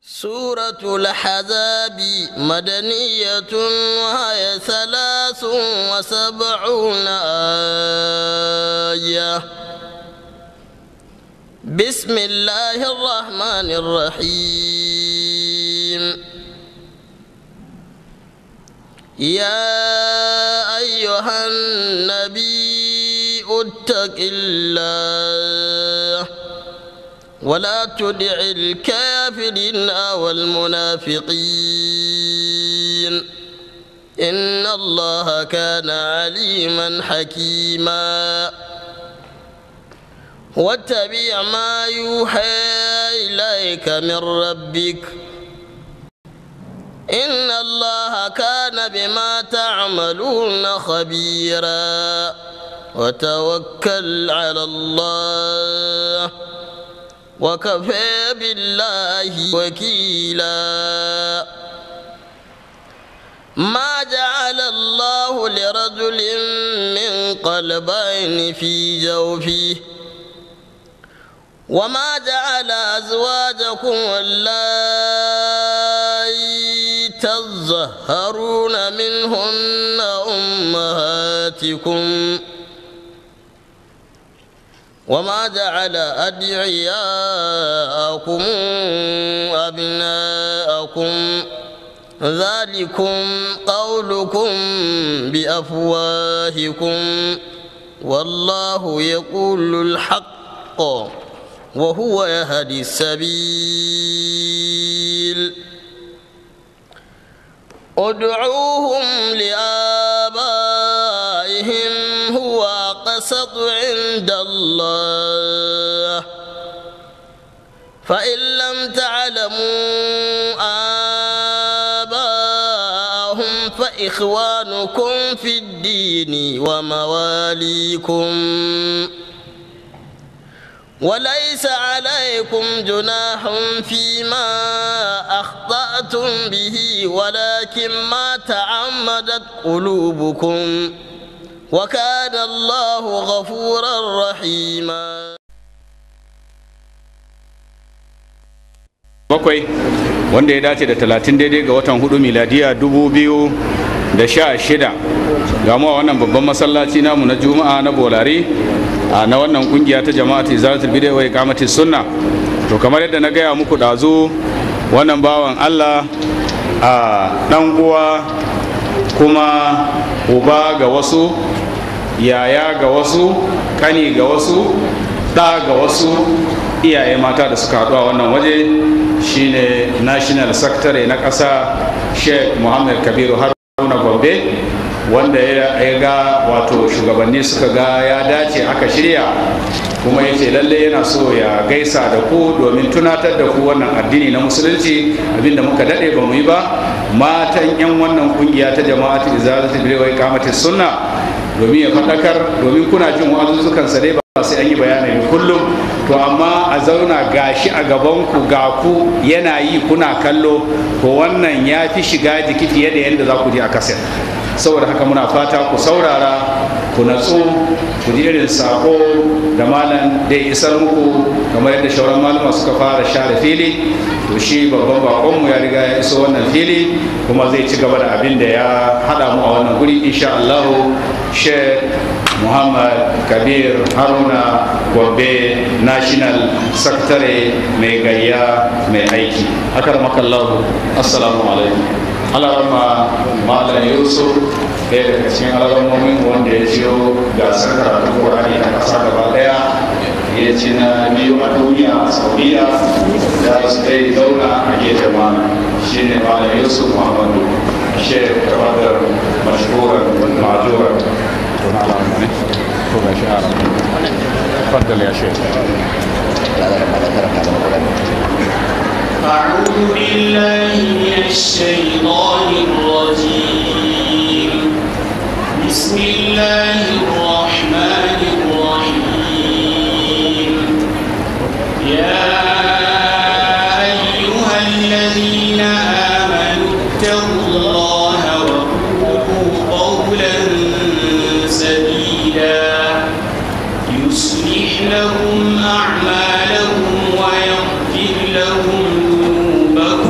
سورة الحزاب مدنية وهي ثلاث وسبعون آية بسم الله الرحمن الرحيم يا أيها النبي اتق الله ولا تدع الكافرين والمنافقين إن الله كان عليما حكيما واتبع ما يوحى إليك من ربك إن الله كان بما تعملون خبيرا وتوكل على الله وكفى بالله وكيلا ما جعل الله لرجل من قلبين في جوفه وما جعل أزواجكم اللائي تظهرون منهن أمهاتكم وما جعل أدعياءكم أبناءكم ذلكم قولكم بأفواهكم والله يقول الحق وهو يهدي السبيل ادعوهم لآبائهم هو أقسط عند الله فإن لم تعلموا آباءهم فإخوانكم في الدين ومواليكم وليس عليكم جناح فيما أخطأتم به ولكن ما تعمدت قلوبكم وكان الله غفورا رحيما bakwai wanda ya dace da talatin daidai ga watan hudu miladiya dubu biyu da sha shida ga mu a wannan babban masallaci namu na juma'a na bolari a na wannan kungiya ta jama'atu izalatul bid'a wa iqamati sunna to kamar yadda na gaya muku dazu wannan bawan Allah a dan uwa kuma uba ga wasu yaya ga wasu kani ga wasu ɗa ga wasu iyaye mata da suka haɗu a wannan waje shine national secretary na ƙasa sheikh muhammad kabiru haruna gombe wanda ya ga wato shugabanni suka ga ya dace aka shirya kuma ya ce lalle yana so ya gaisa da ku domin tunatar da ku wannan addini na musulunci abinda muka daɗe ba mu yi ba matan 'yan wannan kungiya ta jama'atu izalatul bid'a wa iqamatis sunna domin ya faɗakar domin kuna jin wa'azuzzukan sa dai ba sai an yi bayani kullum to amma a zauna gashi a gaban ku ga ku yana yi kuna kallo to wannan ya fi shiga jiki fiye da yadda za ku je a kaset saboda haka muna fata ku saurara ku natsu ku ji irin sako da malam da isar muku kamar yadda shauran malama suka fara share fili to shi babban bakonmu ya riga ya iso wannan fili kuma zai ci gaba da abin da ya haɗa mu a wannan guri insha Allah sheikh muhammad kabir haruna gobe national secretary mai gayya mai aiki akar makallahu assalamu alaikum alarama malam yusuf ɗaya daga cikin alarmomin wanda ya ciyo gasar karatun ƙwararri a ƙasa gaba ɗaya ya ci na biyu a duniya a saudiya da su dai zauna a gefen mana shi ne malam yusuf muhammadu shek tabbatar mashhuran majuran تفضل يا شيخ أعوذ بالله من الشيطان الرجيم بسم الله الرحمن الرحيم يا أيها الذين آمنوا اتقوا الله وقولوا قولا سديدا يصلح لكم أعمالكم ويغفر لهم ذنوبكم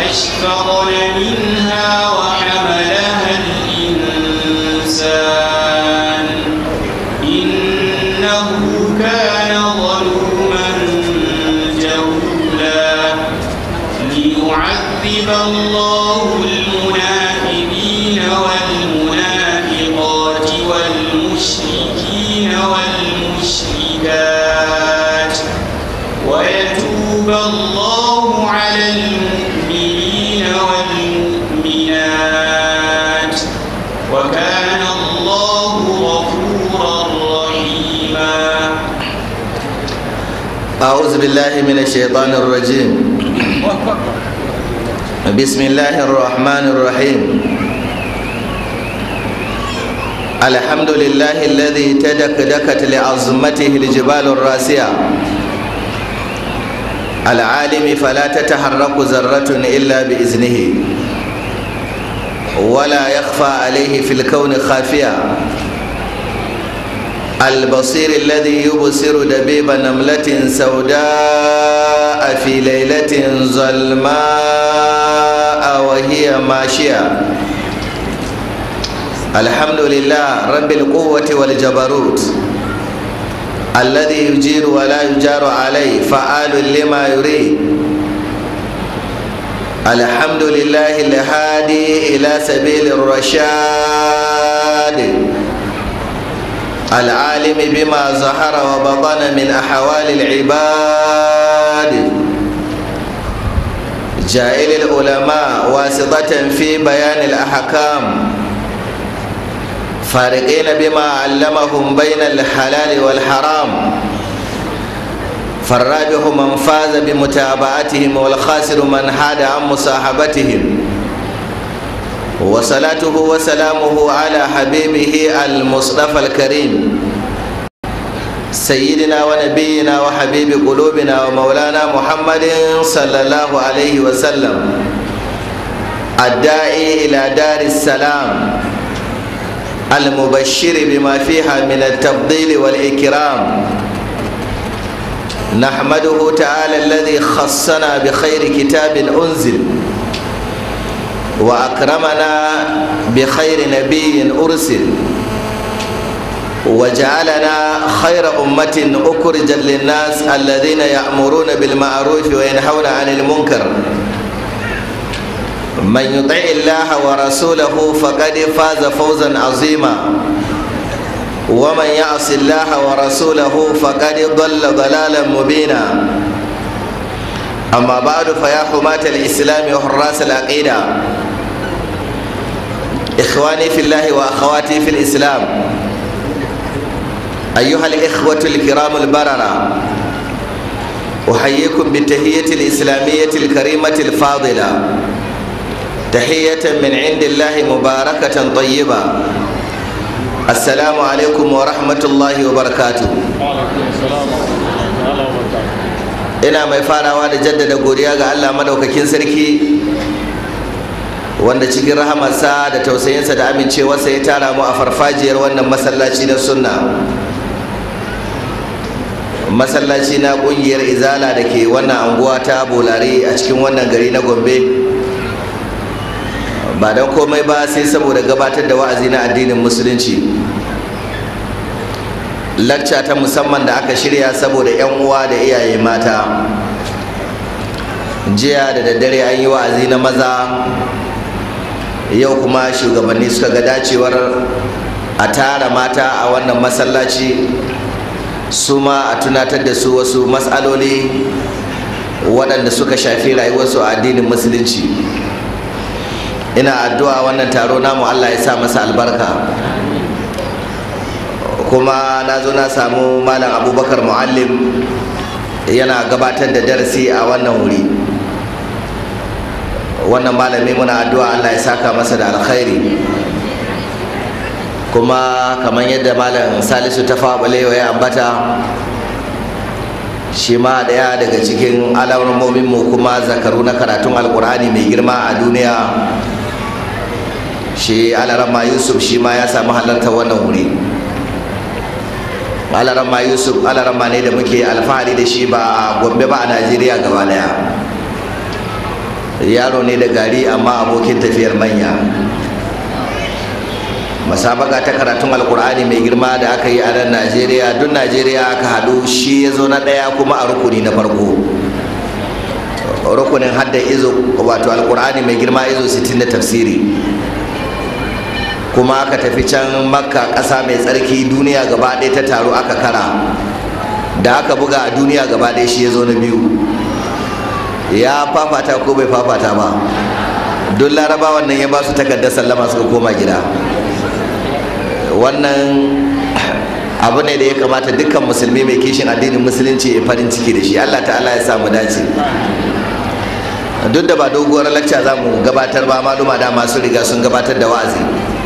فأشفقن منها وحملها الإنسان إنه كان ظلوما جهولا ليعذب الله المنافقين والمنافقات والمشركين والمشركات ويتوب الله على المؤمنين والمؤمنات وكان الله غفورا رحيما أعوذ بالله من الشيطان الرجيم بسم الله الرحمن الرحيم الحمد لله الذي تدكدكت لعظمته الجبال الراسية العالم فلا تتحرك ذرة إلا بإذنه ولا يخفى عليه في الكون خافية البصير الذي يبصر دبيب نملة سوداء في ليلة ظلماء وهي ماشية الحمد لله رب القوة والجبروت الذي يجير ولا يجار عليه فعال لما يريد الحمد لله الهادي إلى سبيل الرشاد العالم بما ظهر وبطن من أحوال العباد جائل العلماء واسطة في بيان الأحكام فارقين بما علمهم بين الحلال والحرام فالرابح من فاز بمتابعتهم والخاسر من حاد عن مصاحبتهم وصلاته وسلامه على حبيبه المصطفى الكريم سيدنا ونبينا وحبيب قلوبنا ومولانا محمد صلى الله عليه وسلم الداعي إلى دار السلام المبشر بما فيها من التفضيل والإكرام نحمده تعالى الذي خصنا بخير كتاب أنزل وأكرمنا بخير نبي أرسل وجعلنا خير أمة أخرجت للناس الذين يأمرون بالمعروف وينهون عن المنكر من يطع الله ورسوله فقد فاز فوزا عظيما ومن يعص الله ورسوله فقد ضل ضلالا مبينا أما بعد فيا حماة الإسلام وحراس العقيدة إخواني في الله وأخواتي في الإسلام أيها الإخوة الكرام البررة أحييكم بالتهية الإسلامية الكريمة الفاضلة تحية من عند الله مباركة طيبة السلام عليكم ورحمة الله وبركاته ina mai farawa da jaddada godiya ga Allah madaukakin sarki wanda cikin rahamarsa da tausayinsa da amincewarsa ya tara mu a farfajiyar wannan masallaci na sunna masallaci na kungiyar izala da ke wannan anguwa ta bolare a cikin wannan gari na gombe ba don komai ba sai saboda gabatar da wa'azi na addinin musulunci lacca ta musamman da aka shirya saboda 'yan uwa da iyaye mata jiya da daddare an yi wa'azi na maza yau kuma shugabanni suka ga dacewar a tara mata a wannan masallaci su ma a tunatar da su wasu matsaloli waɗanda suka shafi rayuwarsu a addinin musulunci ina addu'a wannan taro namu allah ya sa masa albarka kuma na zo na samu malam abubakar muallim yana gabatar da darasi a wannan wuri wannan malami muna addu'a allah ya saka masa da alkhairi kuma kamar yadda malam salisu ta balewa ya ambata shi ma daya daga cikin alamominmu kuma zakaru na karatun alkur'ani mai girma a duniya shi alarama yusuf shi ma ya samu halartar wannan wuri alarama yusuf alarama ne da muke alfahari da shi ba a gombe ba a najeriya gaba daya yaro ne da gari amma abokin tafiyar manya masabaka ta karatun alkur'ani mai girma da aka yi a nan najeriya duk najeriya aka haɗu shi ya zo na ɗaya kuma a rukuni na farko rukunin hadda izo wato alkur'ani mai girma izo 60 da tafsiri kuma aka tafi can makka ƙasa mai tsarki duniya gaba ɗaya ta taru aka kara da aka buga a duniya gaba ɗaya shi ya zo na biyu ya fafata ko bai fafata ba duk larabawan nan ya ba su takardar sallama suka koma gida wannan abu ne da ya kamata dukkan musulmi mai kishin addinin musulunci ya farin ciki da shi allah ta'ala ya samu dace duk da ba doguwar lacca za mu gabatar ba maluma da masu riga sun gabatar da wa'azi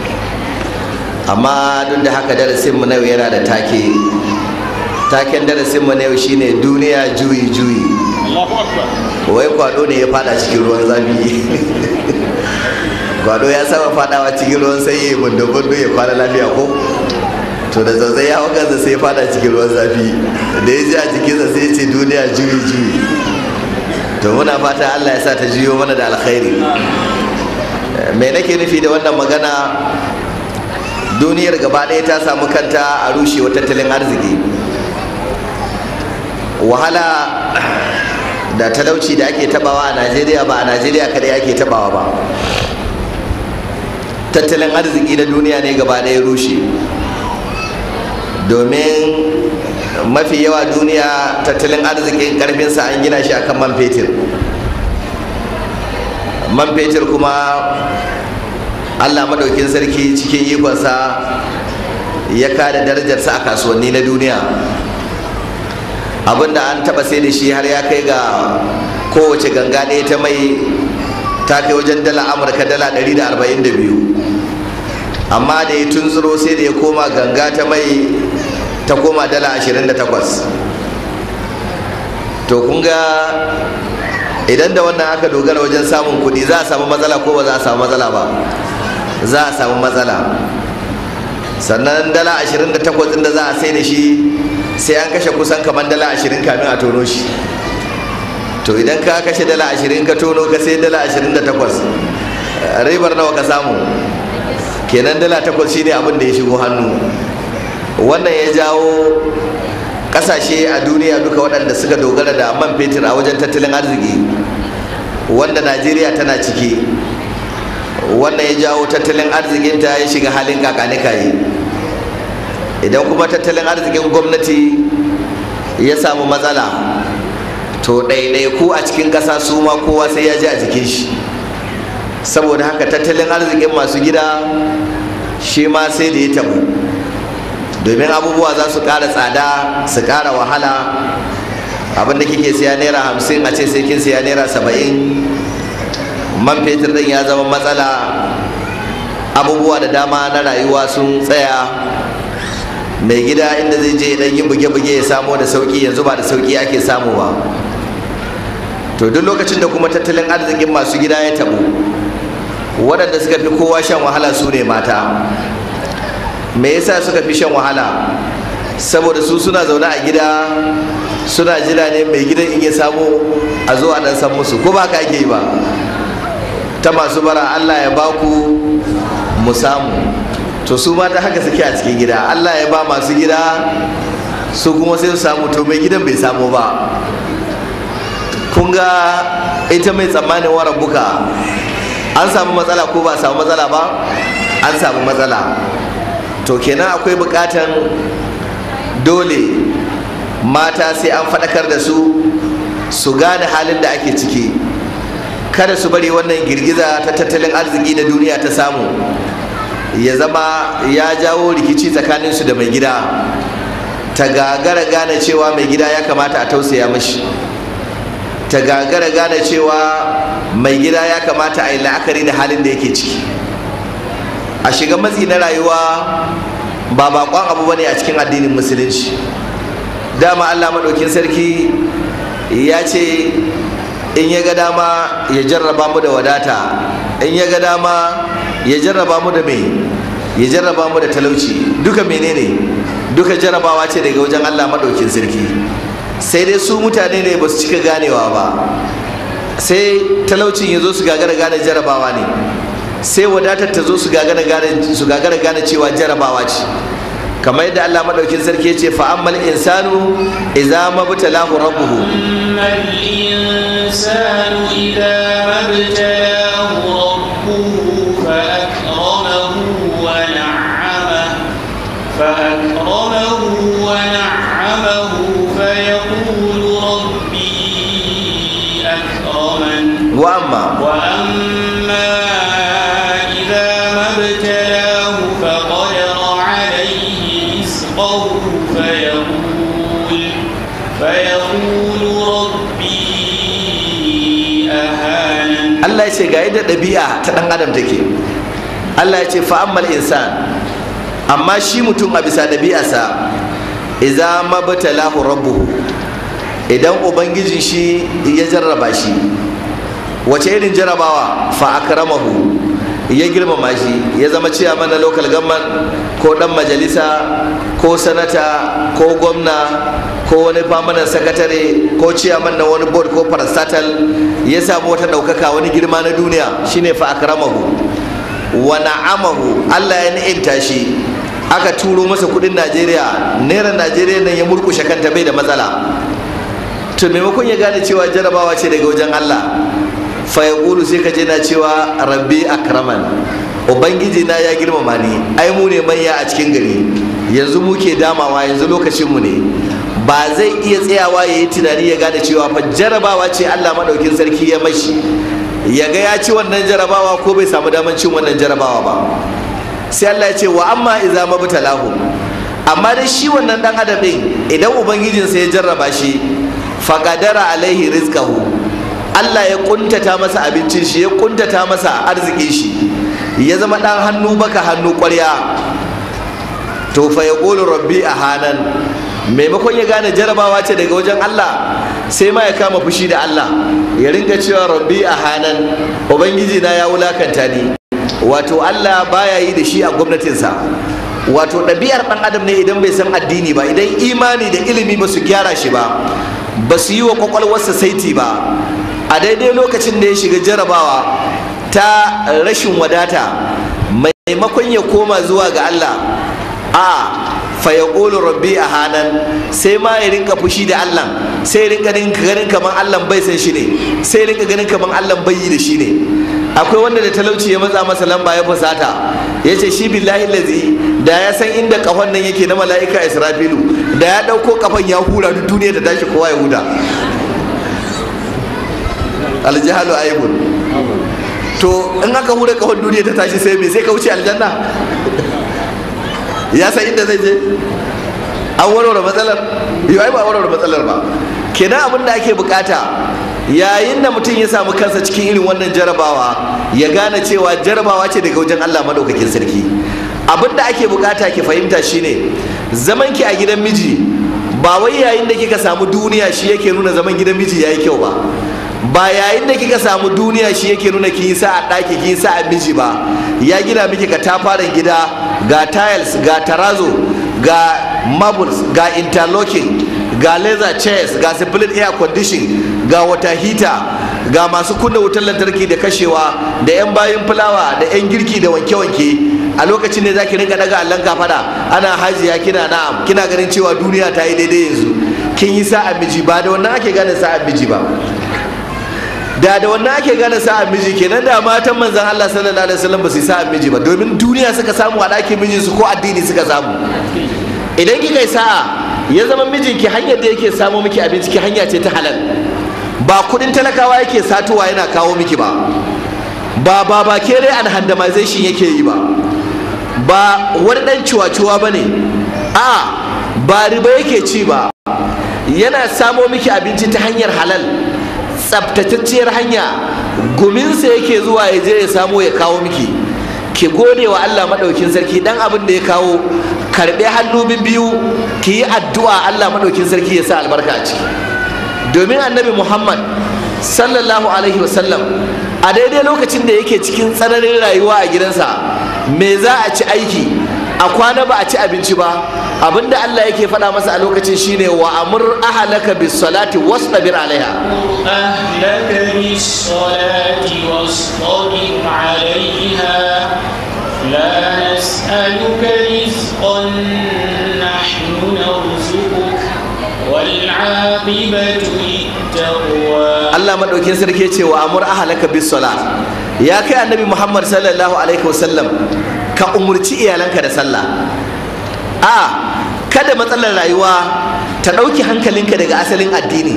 amma duk da haka darasinmu na yau yana da take taken darasinmu na yau shine duniya juyi juyi wai kwado ne ya fada cikin ruwan zafi kwado ya saba fadawa cikin ruwan sanyi bundo bundo ya kwana lafiya ko to da zazzai ya hau kansa sai ya fada cikin ruwan zafi da ya ji a jikinsa sai ya ce duniya juyi juyi to muna fata allah ya sa ta juyo mana da alkhairi me nake nufi da wannan magana duniyar gaba ɗaya ta samu kanta a rushewa tattalin arziki wahala da talauci da ake tabawa a najeriya ba a najeriya kadai ake tabawa ba tattalin arziki na duniya ne gaba ɗaya rushe domin mafi yawa duniya tattalin arzikin karfinsa an gina shi akan man fetur man fetur kuma allah maɗaukin sarki cikin ikonsa ya kada darajarsa a kasuwanni na duniya abinda an taba sai da shi har ya kai ga kowace ganga ɗaya ta mai ta kai wajen dala amurka dala 142 amma da ya tunzuro sai da ya koma ganga ta mai ta koma dala 28 to kun ga idan da wannan aka dogara wajen samun kuɗi za a samu matsala ko ba za a samu matsala ba za a samu matsala sannan dala 28 da za a sai da shi sai an kashe kusan kamar dala 20 kamin a tono shi to idan ka kashe dala 20 ka tono ka sai dala 28 ribar nawa ka samu kenan dala 8 shine abin da ya shigo hannu wannan ya jawo kasashe a duniya duka waɗanda suka dogara da man fetur a wajen tattalin arziki wanda najeriya tana ciki wannan ya jawo tattalin arzikinta ya shiga halin kakanikayi idan kuma tattalin arzikin gwamnati ya samu matsala to ɗaiɗaiku a cikin ƙasa su ma kowa sai ya ji a jikin shi saboda haka tattalin arzikin masu gida shi ma sai da ya tabu domin abubuwa za su ƙara tsada su ƙara wahala abinda kike siya naira hamsin a ce sai kin siya naira saba'in man fetur ɗin ya zama matsala abubuwa da dama na rayuwa sun tsaya mai gida inda zai je dan yin buge-buge ya samo da sauki yanzu ba da sauki ake samu ba to duk lokacin da kuma tattalin arzikin masu gida ya tabu waɗanda suka fi kowa shan wahala su ne mata me yasa suka fi shan wahala saboda su suna zaune a gida suna jira ne mai gidan in ya samu a zo a dan san musu ko ba ka ake yi ba ta masu bara allah ya baku mu samu to su mata haka suke a cikin gida allah ya ba masu gida su kuma sai su samu to mai gidan bai samu ba kun ga ita mai tsammanin waran buka an samu matsala ko ba samu matsala ba an samu matsala to kenan akwai bukatan dole mata sai an faɗakar da su su gane halin da ake ciki kada su bari wannan girgiza ta tattalin arziki da duniya ta samu ya zama ya jawo rikici tsakaninsu da mai gida ta gagara gane cewa mai gida ya kamata a tausaya mashi ta gagara gane cewa mai gida ya kamata a yi la'akari da halin da yake ciki a shiga matsi na rayuwa ba bakon abu bane a cikin addinin musulunci dama allah maɗaukin sarki ya ce in ya ga dama ya jarraba mu da wadata in ya ga dama ya jarraba mu da me ya jarraba mu da talauci duka menene duka jarrabawa ce daga wajen Allah maɗaukin sarki sai dai su mutane ne ba su cika ganewa ba sai talaucin ya zo su gagara gane jarabawa ne sai wadatar ta zo su gagara gane su gagara gane cewa jarabawa ce kamar yadda Allah madaukin sarki ya ce fa ammal insanu idza mabtalahu rabbuhu أما الإنسان إذا ما ابتلاه ربه فأكرمه ونعمه فأكرمه ونعمه فيقول ربي أكرمن wa amma وأما إذا ما ابتلاه فقدر عليه رزقه فيقول فيقول ربي أهانن Allah ya ce ga yadda ɗabi'a ta ɗan adam take Allah ya ce fa'ammal insan amma shi mutum a bisa ɗabi'arsa iza mabtalahu rabbuhu idan ubangijin shi ya jarraba shi wace irin jarrabawa fa akramahu ya girmama shi ya zama ciyaman na local government ko dan majalisa ko sanata ko gwamna ko wani famanan sakatare ko ciyaman na wani board ko parastatal ya samu wata ɗaukaka wani girma na duniya shine fa akramahu wa na'amahu Allah ya ni'imta shi aka turo masa kudin Najeriya naira Najeriya nan ya murkushe kanta bai da matsala to maimakon ya gane cewa jarabawa ce daga wajen Allah fa ya sai ka je na cewa rabbi akraman ubangiji na ya girmama ni ai mu ne manya a cikin gari yanzu muke damawa yanzu lokacin mu ne ba zai iya tsayawa ya yi tunani ya gane cewa fa jarabawa ce Allah madaukin sarki ya mashi ya ga ya ci wannan jarabawa ko bai samu daman cin wannan jarabawa ba sai Allah ya ce wa amma iza mabtalahu amma dai shi wannan dan adam din idan ubangijinsa ya jarraba shi faqadara alaihi rizqahu Allah ya kuntata masa abincin shi ya kuntata masa arzikin shi ya zama dan hannu baka hannu ƙwarya to fa yaqulu rabbi ahanan maimakon ya gane jarabawa ce daga wajen Allah sai ma ya kama fushi da Allah ya ringa cewa rabbi ahanan ubangiji na ya wulakanta ni wato Allah baya yi da shi a gwamnatinsa wato ɗabi'ar ɗan adam ne idan bai san addini ba idan imani da ilimi ba su gyara shi ba ba su yi wa kwakwalwarsa saiti ba a daidai lokacin da ya shiga jarabawa ta rashin wadata maimakon ya koma zuwa ga Allah a fayaqulu rabbi a hanan sai ma ya rinka fushi da Allah sai ya rinka ganin kamar Allah bai san shi ne sai ya rinka ganin kamar Allah bai yi da shi ne akwai wanda da talauci ya matsa masa lamba ya fusata ya ce shi billahi lazi da ya san inda kafan nan yake na mala'ika israfilu da ya ɗauko kafan ya hura duk duniya da tashi kowa ya huda aljihalu aibun to in aka hura kafan duniya ta tashi sai me sai ka wuce aljanna ya san inda zai je an warware matsalar yau ai ba warware matsalar ba kenan abin da ake bukata yayin da mutum ya samu kansa cikin irin wannan jarabawa ya gane cewa jarabawa ce daga wajen Allah madaukakin sarki abin da ake bukata ki fahimta shine zaman ki a gidan miji ba wai yayin da kika samu duniya shi yake nuna zaman gidan miji yayi kyau ba ba yayin da kika samu duniya shi yake nuna kin yi sa'a ɗaki kin yi sa'a miji ba ya gina miki ka tafarin gida ga tiles ga tarazo ga marbles ga interlocking ga laser chairs ga split air condition ga water heater ga masu kunna wutar lantarki da kashewa da 'yan bayan fulawa da 'yan girki da wanke-wanke a lokacin ne za ki rinka daga allon kafada ana hajiya kina na'am kina ganin cewa duniya ta yi daidai yanzu kin yi sa'a miji ba da wannan ake gane sa'a miji ba da da wannan ake gane sa'a miji kenan da matan manzon Allah sallallahu alaihi wasallam ba su yi sa'a miji ba domin duniya suka samu a ɗakin mijinsu ko addini suka samu idan kika yi sa'a ya zama mijinki hanyar da yake samo miki abinci ki hanya ce ta halal ba kudin talakawa yake satowa yana kawo miki ba ba ba ba kere an handamization yake yi ba ba wani dan ciwa-ciwa ba ne a ba riba yake ci ba yana samo miki abinci ta hanyar halal tsabtatacciyar hanya guminsa yake zuwa ya je ya samo ya kawo miki ki gode wa Allah maɗaukin sarki dan abin da ya kawo karɓe hannu biyu ki yi addu'a Allah maɗaukin sarki ya sa albarka a ciki domin annabi Muhammad sallallahu alaihi wasallam a daidai lokacin da yake cikin tsananin rayuwa a gidansa me za a ci aiki a kwana ba a ci abinci ba abinda Allah yake faɗa masa a lokacin shine wa amur ahlaka bis salati wasbir alaiha أهلك بالصلاة واصطبر عليها لا نسألك رزقا نحن نرزقك والعاقبة للتقوى Allah madaukin sarki ce wa amur ahlaka bis salat ya kai annabi Muhammad sallallahu alaihi wasallam ka umurci iyalanka da sallah a kada matsalar rayuwa ta ɗauki hankalinka daga asalin addini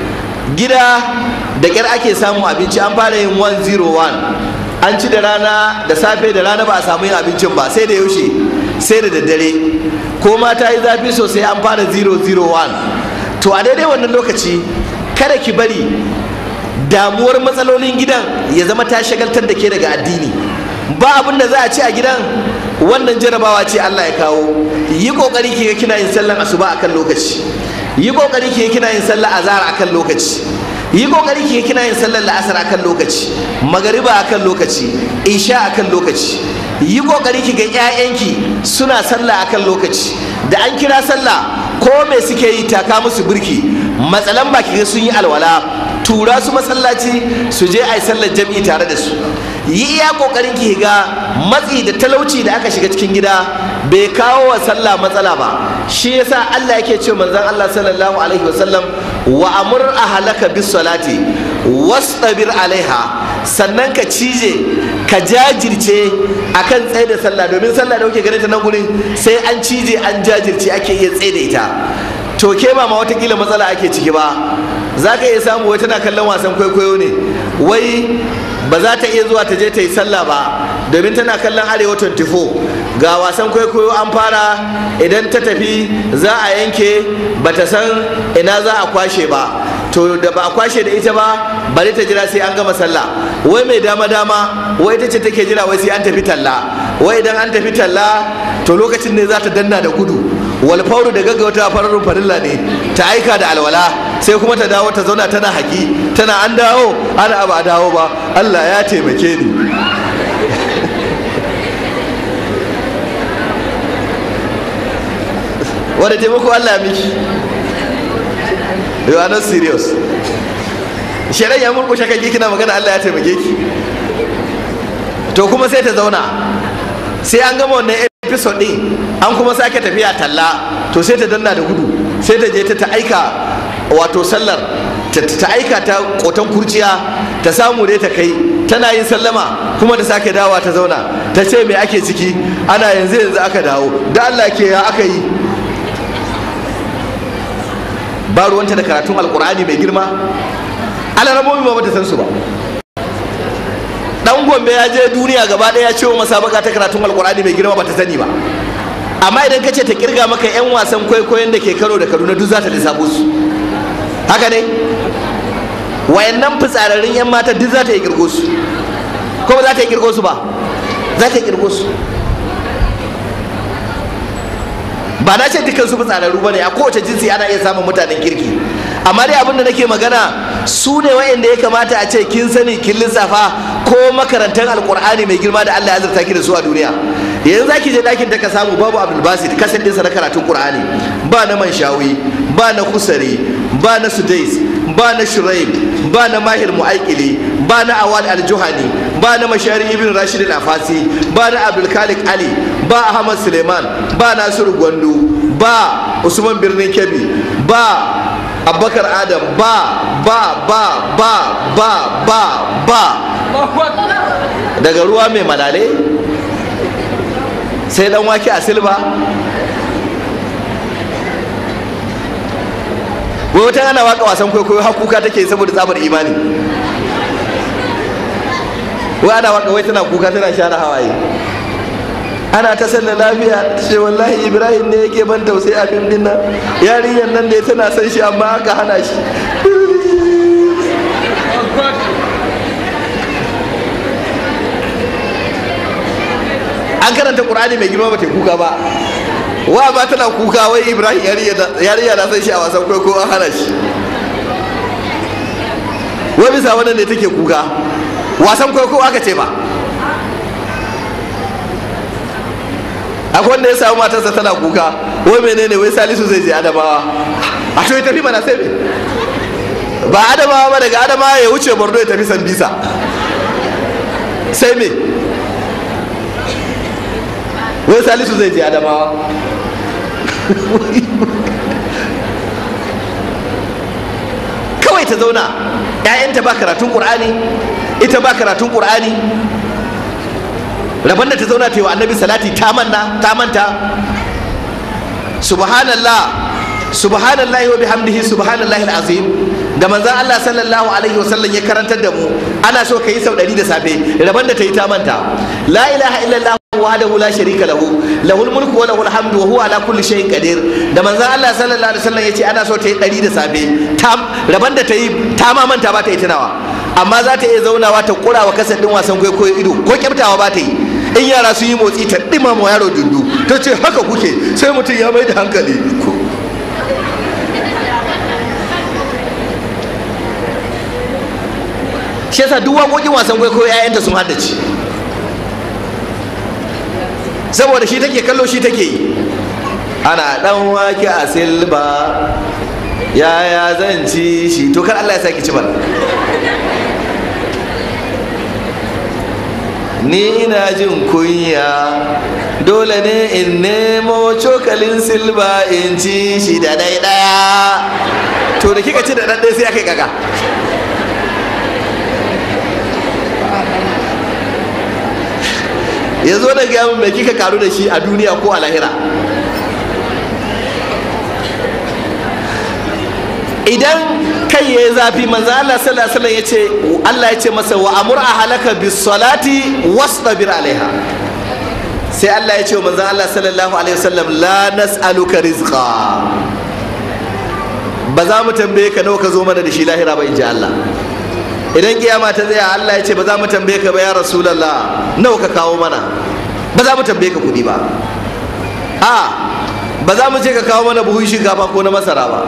gida da ƙyar ake samun abinci an fara yin 101 an ci da rana da safe da rana ba a samu yin abincin ba sai da yaushe sai da daddare ko ma ta yi zafi sosai an fara 001 to a daidai wannan lokaci kada ki bari damuwar matsalolin gidan ya zama ta shagaltar da ke daga addini ba abin da za a ci a gidan wannan jarabawa ce Allah ya kawo yi kokari ki ga kina yin sallan asuba akan lokaci yi kokari ki ga kina yin sallar azhar akan lokaci yi kokari ki ga kina yin sallar la'asar akan lokaci magariba akan lokaci isha akan lokaci yi kokari ki ga ƴaƴanki suna sallah akan lokaci da an kira sallah ko me suke yi taka musu birki matsalan ba ki ga sun yi alwala tura su masallaci su je a yi sallar jam'i tare da su yi iya kokarin ki ga matsi da talauci da aka shiga cikin gida bai kawo wa sallah matsala ba shi yasa Allah yake ce manzon Allah sallallahu alaihi wasallam wa amur ahlaka bis salati wastabir alaiha sannan ka cije ka jajirce akan tsaye da sallah domin sallah da kuke ganin ta nan gurin sai an cije an jajirce ake iya tsaye da ita to ke ba ma watakila matsala ake ciki ba za ka iya samu wai tana kallon wasan kwaikwayo ne wai ba za ta iya zuwa ta je ta yi sallah ba domin tana kallon arewa 24 ga wasan kwaikwayo an fara idan ta tafi za a yanke ba ta san ina za a kwashe ba to da ba a kwashe da ita ba bari ta jira sai an gama sallah wai mai dama dama wai ita ce take jira wai sai an tafi talla wai idan an tafi talla to lokacin ne za ta danna da gudu wal fauru da gaggauta fararun farilla ne ta aika da alwala sai kuma ta dawo ta zauna tana haƙi tana an dawo ana ba a dawo ba Allah ya taimake ni wanda taimako Allah ya miki you are not serious shari'a ya murkushe kan kina magana Allah ya taimake ki to kuma sai ta zauna sai an gama wannan episode din an kuma sake tafiya talla to sai ta danna da gudu sai ta je ta ta aika wato sallar ta aika ta kotan kurciya ta samu ne ta kai tana yin sallama kuma ta sake dawa ta zauna ta ce me ake ciki ana yanzu yanzu aka dawo da Allah ke ya aka yi ba ruwanta da karatun alkur'ani mai girma alaramomi ba bata san su ba dan gombe ya je duniya gaba daya ya ce wa masabaka ta karatun alkur'ani mai girma bata sani ba amma idan ka ce ta kirga maka yan wasan kwaikwayon da ke karo da kaduna duk za ta lissafo su haka ne wayannan fitsararrun yan mata duk za ta yi kirgo su ko ba za ta yi kirgo su ba za ta yi kirgo su ba na ce dukkan su fitsararru ba ne a kowace jinsi ana iya samun mutanen kirki amma dai abin da nake magana su ne wa'anda ya kamata a ce kin sani kin lissafa ko makarantar alkur'ani mai girma da Allah ya azurta ki da su a duniya yanzu zaki je dakin da ka samu babu abdul basit kasan ɗinsa na karatun qur'ani ba na manshawi ba na kusari ba na sudais ba na shuraib ba na mahir mu'aikili ba na awad al-juhani ba na mashari ibn rashid al-afasi ba na abdul khalik ali ba ahmad suleiman ba nasiru gwandu ba usman birnin kebbi ba abubakar adam ba ba ba ba ba ba ba daga ruwa mai malale sai dan wake a silba wai wata ana waka wasan kwaikwayo har kuka take saboda tsabar imani wai ana waka wai tana kuka tana share hawaye ana ta sallar lafiya ce wallahi ibrahim ne yake ban tausayi a fim dinnan yarinyar nan da tana son shi amma aka hana shi an karanta qur'ani mai girma bata kuka ba wa ba tana kuka wai ibrahim yarinya na san shi a wasan kwaiko an hana shi wai bisa wannan ne take kuka wasan kwaiko aka ce ba akwai wanda ya samu matarsa tana kuka wai menene wai salisu zai je adamawa a to ya tafi mana sai me ba adamawa ba daga adamawa ya wuce borno ya tafi sambisa sai me wai salisu zai je adamawa kawai ta zauna 'ya'yanta ba karatun ƙur'ani ita ba karatun ƙur'ani rabon da ta zauna ta yi wa annabi salati ta manna ta manta subhanallah subhanallahi wa bihamdihi subhanallahi alazim da manzon Allah sallallahu alaihi wasallam ya karantar da mu ana so ka yi sau ɗari da safe rabon da ta yi ta manta la ilaha illallah wahdahu la sharika lahu lahul mulku wa lahul hamdu wa huwa ala kulli shay'in qadir da manzon Allah sallallahu alaihi wasallam yace ana so ta yi ɗari da safe ta rabon da ta yi ta ma manta ba ta yi tunawa amma za ta iya zaunawa ta kura wa kasar din wasan kwaikwayo ido ko kyaftawa ba ta yi in yara sun yi motsi ta ɗima ma yaro dundu ta ce haka kuke sai mutum ya mai da hankali shi yasa duk waƙoƙin wasan kwaikwayo 'ya'yanta sun haddace saboda shi take kallo shi take yi ana dan wake a silba yaya zan ci shi to kar Allah ya saki ci mana ni ina jin kunya dole ne in nemo cokalin silba in ci shi da dai daya to da kika ci da dan sai aka yi kaka ya zo da gaya mai kika karu da shi a duniya ko a lahira idan kai ya yi zafi manzo Allah sallallahu alaihi ya ce Allah ya ce masa wa amur ahlaka bis salati wastabir alaiha sai Allah ya ce wa manzo Allah sallallahu alaihi wasallam la nas'aluka rizqa ba za mu tambaye ka nawa ka zo mana da shi lahira ba in ji Allah idan kiyama ta tsaya Allah ya ce ba za mu tambaye ka ba ya rasulullah nawa ka kawo mana ba za mu tambaye ka kudi ba a ba za mu ce ka kawo mana buhun shinkafa ko na masara ba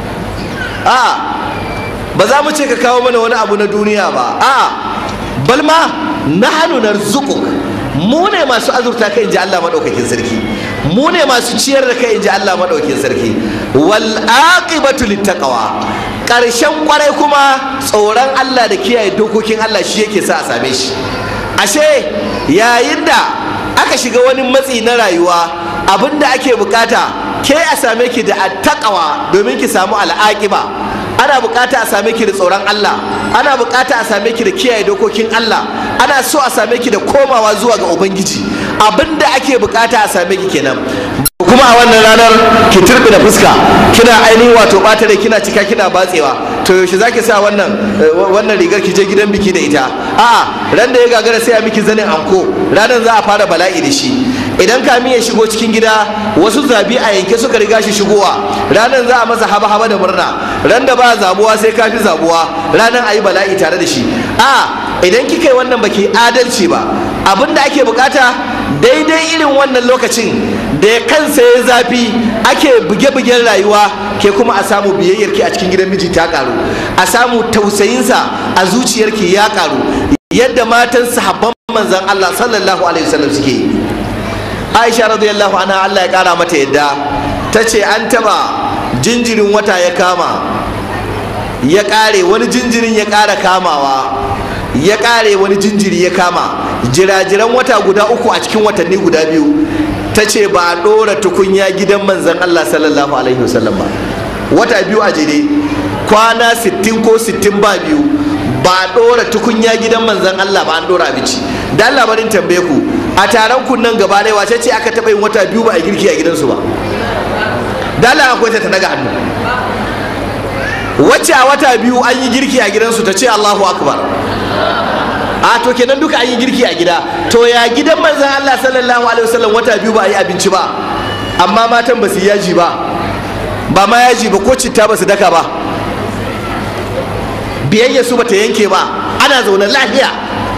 a ba za mu ce ka kawo mana wani abu na duniya ba a balma nahnu narzuquk mu ne masu azurta kai inji Allah madaukakin sarki mu ne masu ciyar da kai inji Allah madaukakin sarki wal aqibatu littaqwa karshen kwarai kuma tsoron Allah da kiyaye dokokin Allah shi yake sa a same shi ashe yayin da aka shiga wani matsi na rayuwa abinda ake bukata ke a same ki da attaqwa domin ki samu al'aqiba ana bukata a same ki da tsoron Allah ana bukata a same ki da kiyaye dokokin Allah ana so a same ki da komawa zuwa ga ubangiji abinda ake bukata a same ki kenan kuma a wannan ranar ki turbi da fuska kina ainihin wato bata da kina cika kina batsewa to yaushe zaki sa wannan wannan rigar ki je gidan biki da ita a'a ran da ya gagara sai a miki zanin anko ranar za a fara bala'i da shi idan kamin ya shigo cikin gida wasu zabi a yanke suka riga shi shigowa ranar za a masa haba haba da murna ran da ba zabuwa sai kafi zabuwa ranar a yi bala'i tare da shi a idan kika yi wannan baki adalci ba abin da ake bukata daidai irin wannan lokacin da ya kansa ya zafi ake buge-bugen rayuwa ke kuma a samu biyayyarki a cikin gidan miji ta karu a samu tausayinsa a zuciyarki ya karu yadda matan sahabban manzan Allah sallallahu alaihi wasallam suke yi Aisha radiyallahu anha Allah ya kara mata yadda ta ce an taba jinjirin wata ya kama ya kare wani jinjirin ya kara kamawa ya kare wani jinjiri ya kama jirajiran wata guda uku a cikin watanni guda biyu ta ce ba a ɗora tukunya gidan manzan Allah sallallahu alaihi wasallam ba wata biyu a jere kwana 60 ko 60 ba biyu ba a ɗora tukunya gidan manzan Allah ba an ɗora abinci dan labarin tambaye ku a taron kunnan gaba ɗaya wace ce aka taɓa yin wata biyu ba a girki a gidansu ba dala akwai ta daga hannu wacce a wata biyu an yi girki a gidansu ta ce Allahu akbar a to kenan duka an yi girki a gida to ya gidan manzon Allah sallallahu alaihi wasallam wata biyu ba a yi abinci ba amma matan ba su yaji ba ba ma yaji ba ko citta ba su daka ba biyayya su bata yanke ba ana zaune lafiya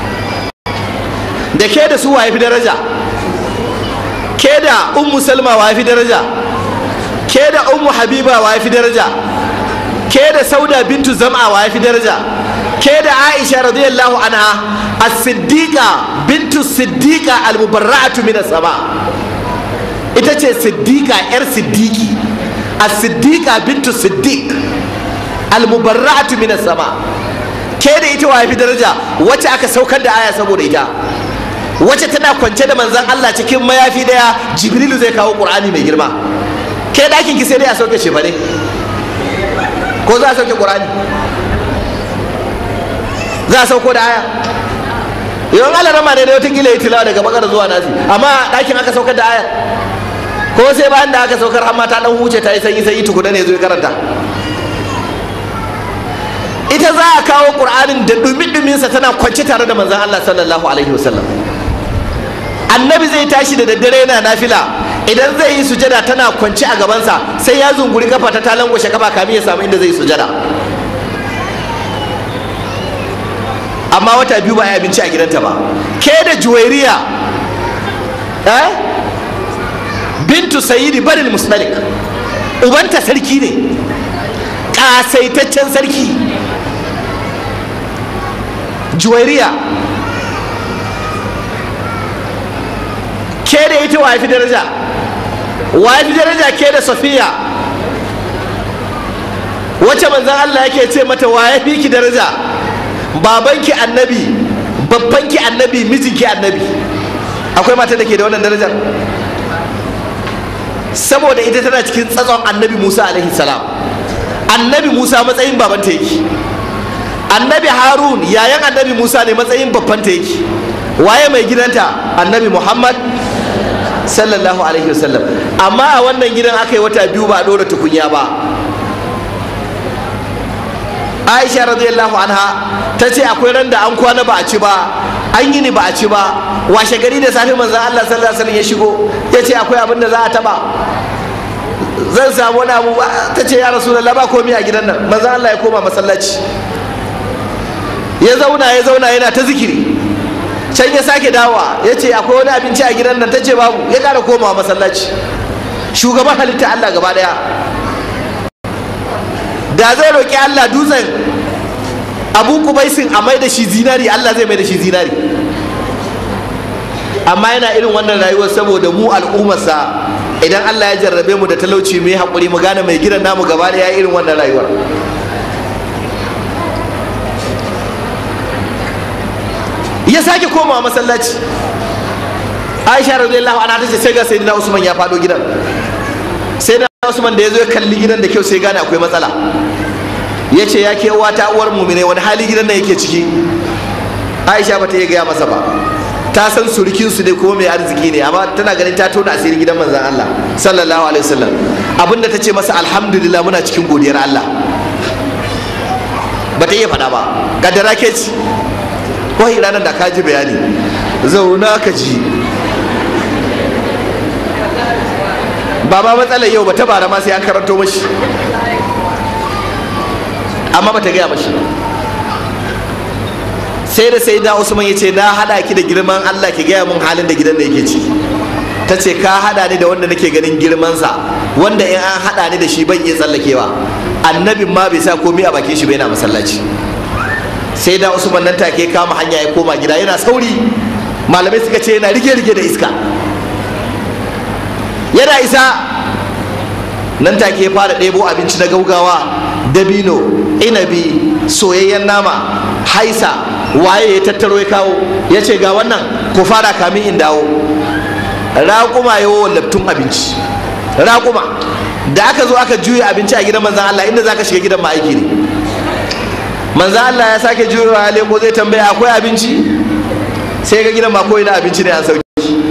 da ke da su wa fi daraja ke da ummu salma wa fi daraja ke da ummu habiba wa fi daraja ke da sauda bintu zam'a wa fi daraja ke da aisha radiyallahu anha as-siddiqa bintu siddiqa al-mubarra'atu min as-sama ita ce siddiqa yar siddiqi as-siddiqa bintu siddiq al-mubarra'atu min sama ke da ita wa fi daraja wacce aka saukar da aya saboda ita wacce tana kwance da manzon Allah cikin mayafi daya jibrilu zai kawo qur'ani mai girma ke dakin ki sai dai a sauke shi ne ko za a sauke qur'ani za a sauko da aya yawan Allah rama ne da wata kila yi tilawa daga bakar zuwa nasi amma dakin aka saukar da aya ko sai bayan da aka saukar amma ta dan huce ta yi sanyi sanyi tukuna ne zo ya karanta ita za a kawo qur'anin da dumi-duminsa tana kwance tare da manzon Allah sallallahu alaihi wasallam annabi zai tashi da daddare yana nafila idan zai yi sujada tana kwance a gabansa sai ya zunguri kafa ta talangwashe kafa kamin ya samu inda zai yi sujada amma wata biyu ba ya abinci a gidanta ba ke da juwairiya eh bintu sayyidi baril musmalik ubanta sarki ne kasaitaccen sarki juwairiya ke da ita wa fi daraja wa fi daraja ke da safiya wacce manzan Allah yake ce mata wa ya fi ki daraja babanki annabi babbanki annabi mijinki annabi akwai mata da ke da wannan darajar saboda ita tana cikin tsatson annabi musa alaihi salam annabi musa matsayin babanta yake annabi harun yayan annabi musa ne matsayin babbanta yake waye mai gidanta annabi muhammad sallallahu alaihi wasallam amma a wannan gidan aka yi wata biyu ba a ɗora tukunya ba aisha radiyallahu anha ta ce akwai ran da an kwana ba a ci ba an yi ni ba a ci ba washe gari da safe manzan allah sallallahu alaihi wasallam ya shigo ya ce akwai abin da za a taba zan samu wani abu ta ce ya rasu ba komi a gidan nan manzan allah ya koma masallaci ya zauna ya zauna yana ta zikiri can ya sake dawa ya ce akwai wani abinci a gidan nan ta ce babu ya kara komawa masallaci shugaban halitta allah gaba daya da zai roƙi Allah dutsen abu kubaisin a mai da shi zinari Allah zai mai da shi zinari amma yana irin wannan rayuwar saboda mu al'ummarsa idan Allah ya jarrabe mu da talauci mu yi haƙuri mu gane mai gidan namu gaba da ya irin wannan rayuwar ya sake komawa masallaci aisha radiyallahu anha tace sai ga sayyidina usman ya faɗo gidan sai na usman da ya zo ya kalli gidan da kyau sai gane akwai matsala ya ce ya ke ta uwar mumine wani hali gidan nan yake ciki aisha ba ta iya gaya masa ba ta san surukinsu ne kuma mai arziki ne amma tana ganin ta tona asiri gidan manzan Allah sallallahu alaihi wasallam abinda ta ce masa alhamdulillah muna cikin godiyar Allah ba ta iya faɗa ba kaddara ke ci wai ranar da ka ji bayani zauna ka ji ba ma matsalar yau ba ta bara ma sai an karanto mashi amma ba ta gaya mashi sai da sai da usman ya ce na hada ki da girman allah ki gaya mun halin da gidan da yake ciki ta ce ka hada ni da wanda nake ganin girmansa wanda in an hada ni da shi ban iya tsallakewa annabin ma bai sa komai a bakin shi bai na masallaci sai da usman nan take kama hanya ya koma gida yana sauri malamai suka ce yana rige-rige da iska yana isa nan take ya fara ɗebo abinci na gaugawa dabino inabi soyayyen nama haisa waye ya tattaro ya kawo ya ce ga wannan ku fara kamin in dawo raƙuma ya wallabtun abinci raƙuma da aka zo aka juya abinci a gidan manzan Allah inda za ka shiga gidan ma'aiki ne manzan Allah ya sake juyowa ya leko zai tambaya akwai abinci sai ga gidan ma ko ina abinci ne an sauki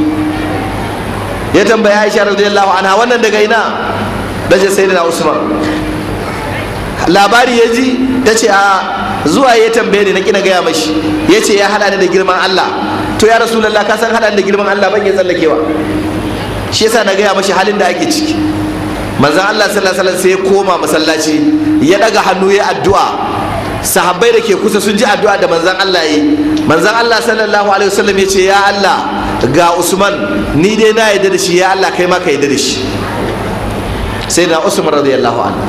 ya tambaya Aisha radiyallahu anha wannan daga ina dace sai da Usman labari ya ji ta ce a zuwa ya tambaye ni na kina gaya mashi ya ce ya hada ni da girman Allah to ya rasulallah ka san hada ni da girman Allah ban ya tsallakewa shi yasa na gaya mashi halin da ake ciki manzon Allah sallallahu alaihi wasallam sai ya koma masallaci ya daga hannu ya addu'a sahabbai da ke kusa sun ji addu'a da manzon Allah yi manzon Allah sallallahu alaihi wasallam ya ce ya Allah ga Usman ni dai na yarda da shi ya Allah kai ma ka yarda da shi sai na Usman radiyallahu anhu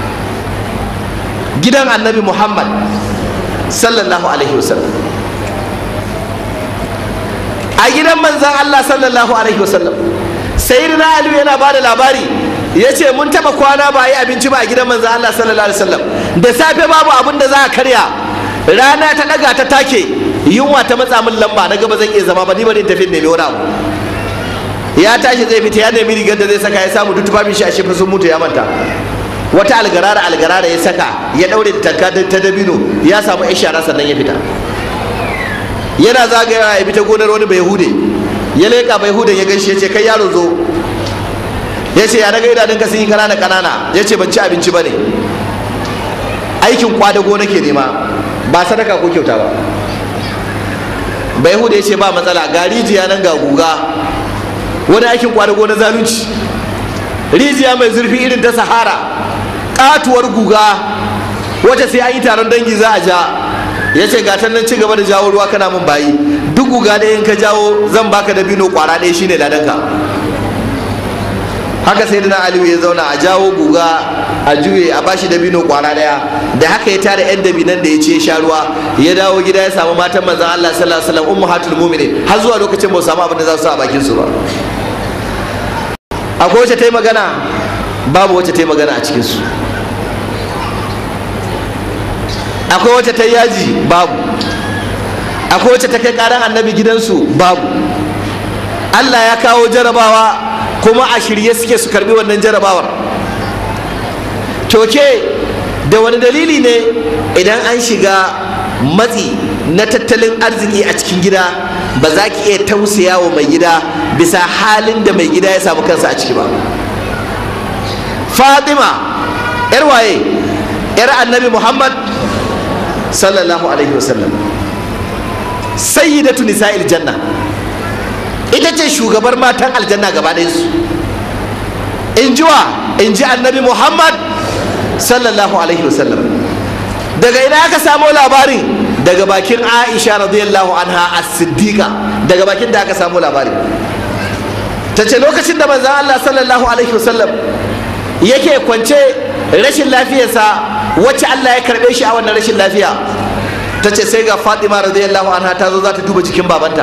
gidan annabi Muhammad sallallahu alaihi wasallam a gidan manzon Allah sallallahu alaihi wasallam sayyidina ali yana ba da labari ya ce mun taba kwana ba yi abinci ba a gidan manzo Allah sallallahu alaihi wasallam da safe babu abin da za a karya rana ta daga ta take yunwa ta matsa min lamba na gaba zan iya zama ba ni bari in tafi nemi wani abu ya tashi zai fita ya nemi rigar da zai saka ya samu duk tufafin shi a shefa sun mutu ya manta wata algarara algarara ya saka ya daure da tanka ta dabino ya samu ya shara sannan ya fita yana zagayawa ya bi ta gonar wani bai hude ya leƙa bai hude ya gaishe ya ce kai yaro zo ya ce ya daga idanunka sun yi kanana kanana ya ce ban ci abinci ba ne aikin kwadago nake nema ba sadaka ko kyauta ba bai hude ya ce ba matsala ga rijiya nan ga guga wani aikin kwadago na zalunci rijiya mai zurfi irin ta sahara katuwar guga wacce sai an yi taron dangi za a ja ya ce gatan nan ci gaba da jawo ruwa kana min bayi duk guga ɗaya in ka jawo zan baka da bino kwara ɗaya shine ladanka haka sai da aliyu ya zauna a jawo guga a juye a bashi da bino kwara ɗaya da haka ya tara yan dabinan da ya ce sha ruwa ya dawo gida ya samu matan manzan Allah sallallahu alaihi wasallam ummahatul mu'minin har zuwa lokacin ba su samu abin da za su sa a bakin su ba akwai wacce ta yi magana babu wacce ta yi magana a cikinsu akwai wacce ta yi yaji babu akwai wacce ta kai karan annabi gidansu babu allah ya kawo jarabawa kuma a shirye suke su karbi wannan jarabawar toke da wani dalili ne idan an shiga matsi na tattalin arziki a cikin gida ba za ki iya tausaya wa mai gida bisa halin da mai gida ya samu kansa a ciki ba fatima yar waye yar annabi muhammad sallallahu alaihi wasallam sayyidatu nisa'il janna ita ce shugabar matan aljanna gaba su in ji wa in ji annabi muhammad sallallahu alaihi wasallam daga ina aka samo labarin daga bakin aisha radiyallahu anha as-siddiqa daga bakin da aka samu labari ta ce lokacin da manzan allah sallallahu alaihi wasallam yake kwance rashin lafiyarsa wacce allah ya karbe shi a wannan rashin lafiya ta ce sai ga fatima radiyallahu anha ta zo za ta duba jikin babanta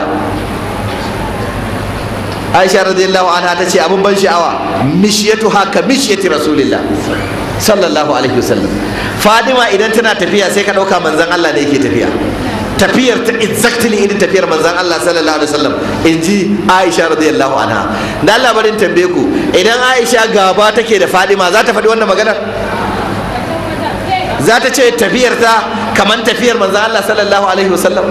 aisha radiyallahu anha ta ce abin ban sha'awa mishiyatu haka mishiyati rasulillah sallallahu alaihi wasallam fadima idan tana tafiya sai ka ɗauka manzan Allah ne yake tafiya tafiyar ta exactly irin tafiyar manzan Allah sallallahu alaihi wasallam in ji Aisha radiyallahu anha dan labarin tambaye ku idan Aisha gaba take da Fadima za ta faɗi wannan maganar za ta ce tafiyar ta kamar tafiyar manzan Allah sallallahu alaihi wasallam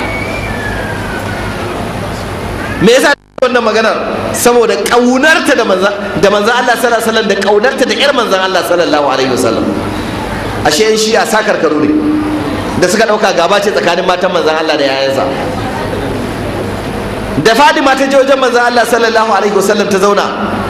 me yasa wannan maganar saboda kaunarta da manzan da manzan Allah sallallahu alaihi wasallam da kaunarta da yar manzan Allah sallallahu alaihi wasallam ashe yan shi a sakar karo ne da suka dauka gaba ce tsakanin matan manzan Allah da yayansa da Fadima ta je wajen manzan Allah sallallahu alaihi wasallam ta zauna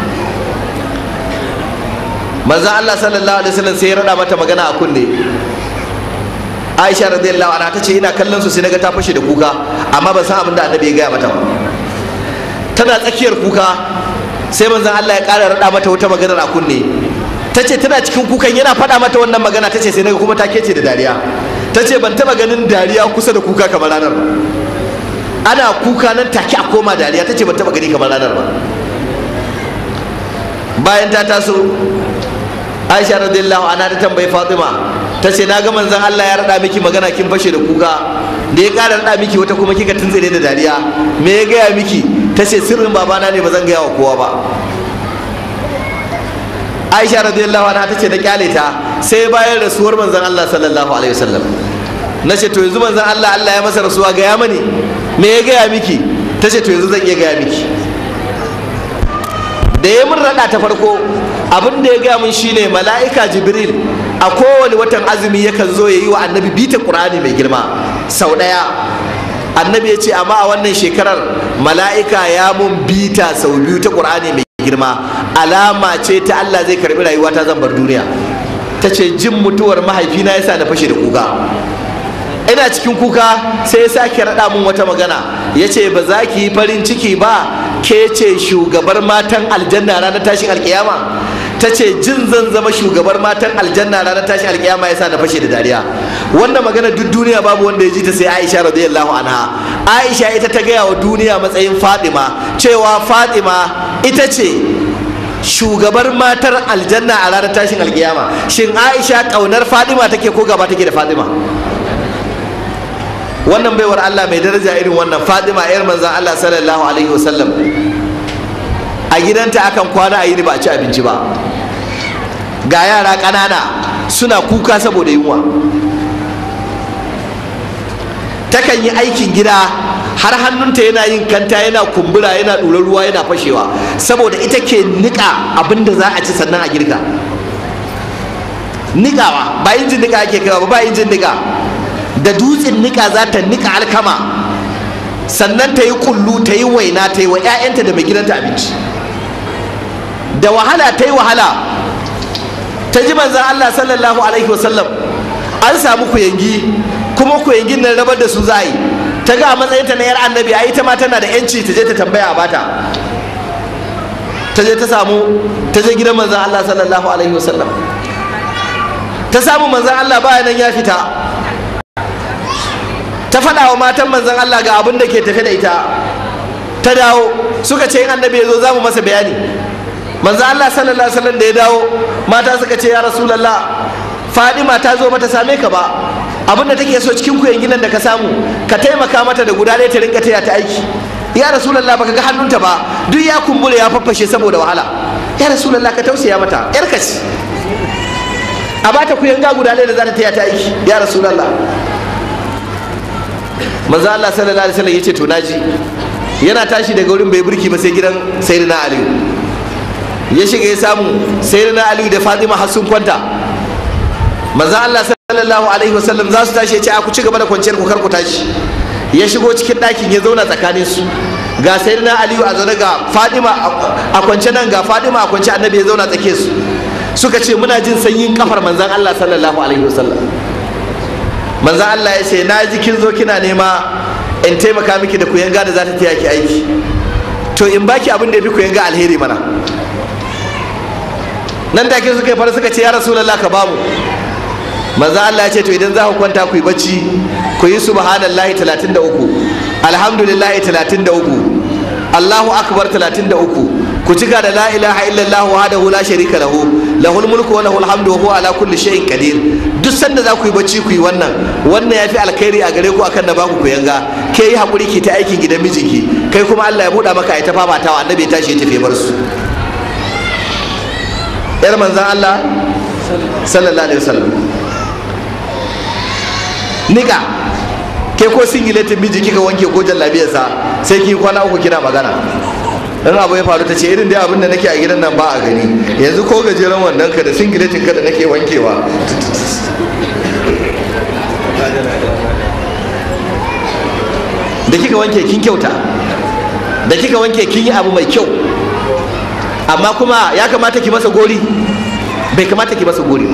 manzan Allah sallallahu alaihi wasallam sai ya rada mata magana a kunne Aisha radiyallahu anha ta ce ina kallon su sai naga ta fashe da kuka amma ban san abin da annabi ya gaya mata ba tana tsakiyar kuka sai manzon Allah ya ƙara raɗa mata wata maganar a kunne ta ce tana cikin kukan yana faɗa mata wannan magana ta ce sai naga kuma ta kece da dariya ta ce ban taɓa ganin dariya kusa da kuka kamar ranar ba ana kuka nan take a koma dariya ta ce ban taɓa gani kamar ranar ba bayan ta taso aisha radiyallahu anha ta tambayi fatima ta ce na ga manzon Allah ya raɗa miki magana kin fashe da kuka da ya ƙara raɗa miki wata kuma kika tuntsire da dariya me ya gaya miki ta ce sirrin babana ne ba zan gaya wa kowa ba aisha radiyallahu anha ta ce na kyale ta sai bayan rasuwar manzon Allah sallallahu alaihi wasallam na ce to yanzu manzon Allah Allah ya masa rasuwa gaya mani me ya gaya miki ta ce to yanzu zan iya gaya miki da ya mun raɗa ta farko abin da ya gaya mun shine mala'ika jibril a kowane watan azumi yakan zo ya yi wa annabi bita qur'ani mai girma sau ɗaya annabi ya ce amma a wannan shekarar mala'ika ya mun bita sau biyu ta qur'ani mai girma alama ce ta Allah zai karbi rayuwa ta zan bar duniya ta ce jin mutuwar mahaifina yasa na fashe da kuka ina cikin kuka sai ya sake raɗa mun wata magana ya ce ba za ki yi farin ciki ba ke ce shugabar matan aljanna ranar tashin alkiyama ta ce jin zan zama shugabar matan aljanna ranar tashin alkiyama yasa na fashe da dariya wanda magana duk duniya babu wanda ya ji ta sai Aisha radiyallahu anha Aisha ita ta gaya wa duniya matsayin Fatima cewa Fatima ita ce shugabar matar aljanna a ranar tashin alkiyama shin Aisha kaunar Fatima take ko gaba take da Fatima wannan baiwar Allah mai daraja irin wannan Fatima yar manzon Allah sallallahu alaihi wasallam a gidanta akan kwana a yini ba a ci abinci ba ga yara ƙanana suna kuka saboda yunwa takan yi aikin gida har hannunta yana yin kanta yana kumbura yana ɗurar ruwa yana fashewa saboda ita ke niƙa abin da za a ci sannan a girka niƙawa ba injin niƙa ake kaiwa ba ba injin niƙa da dutsen niƙa za ta niƙa alkama sannan ta yi kullu ta yi waina ta yi wa 'ya'yanta da mai gidanta abinci da wahala ta yi wahala ta ji manzan Allah sallallahu alaihi wasallam an samu kuyangi kuma kuyangin nan rabar da su za a yi ta ga a matsayinta na yar annabi a ita ma tana da yanci ta je ta tambaya a bata ta je ta samu ta je gidan manzan Allah sallallahu alaihi wasallam ta samu manzan Allah baya nan ya fita ta faɗa wa matan manzan Allah ga abin da ke tafe da ita ta dawo suka ce in annabi ya zo za mu masa bayani manzo Allah sallallahu alaihi wasallam da ya dawo mata suka ce ya rasulullah Fadima ta zo mata same ka ba abin da take so cikin kuyan gidan da ka samu ka taimaka mata da guda ɗaya ta rinka taya ta aiki ya rasulullah baka ga hannunta ba duk ya kumbure ya faffashe saboda wahala ya rasulullah ka tausaya mata yar ka ce a bata kuyan ga guda ɗaya da za ta taya ta aiki ya rasulullah manzo Allah sallallahu alaihi wasallam yace to naji yana tashi daga wurin bai burki ba sai gidan sayyidina Ali ya shiga ya samu sayyidina Ali da Fatima har sun kwanta manzo Allah sallallahu alaihi wasallam za su tashi ya ce a ku ci gaba da kwanciyar ku kar ku tashi ya shigo cikin ɗakin ya zauna tsakanin su ga sayyidina Ali a zaune ga Fatima a kwance nan ga Fatima a kwance annabi ya zauna tsake su suka ce muna jin sanyin kafar manzon Allah sallallahu alaihi wasallam manzo Allah ya ce na ji kin zo kina nema in taimaka miki da kuyanga da za ta taya ki aiki to in baki abin da ya fi kuyanga alheri mana nan da ke suka yi fara suka ce ya rasulullah ka bamu manzo Allah ya ce to idan za ku kwanta ku yi bacci ku yi subhanallahi 33 alhamdulillahi 33 Allahu akbar 33 ku cika da la ilaha illallah wahdahu la sharika lahu lahul mulku wa lahul hamdu wa huwa ala kulli shay'in qadir duk sanda za ku yi bacci ku yi wannan wannan yafi alkhairi a gare ku akan da baku ku yanga ke yi hakuri ki ta aikin gidan mijinki kai kuma Allah ya buɗa maka ai ta fafatawa annabi ya tashi ya tafi bar su yar manzon Allah sallallahu alaihi wasallam nika ke ko singiletin miji kika wanke ko jallabiyarsa sai ki kwana uku kina magana in abu ya faru ta ce irin dai abin da nake a gidan nan ba a gani yanzu ko gajeren wannan ka da singiletin ka da nake wankewa da kika wanke kin kyauta da kika wanke kin yi abu mai kyau amma kuma ya kamata ki masa gori bai kamata ki masa gori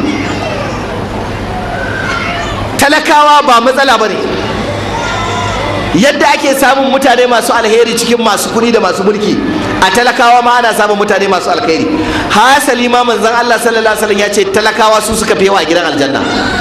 talakawa ba matsala ba ne yadda ake samun mutane masu alheri cikin masu kuɗi da masu mulki a talakawa ma ana samun mutane masu alheri hasali ma manzon Allah sallallahu alaihi wasallam ya ce talakawa su suka fi yawa a gidan aljanna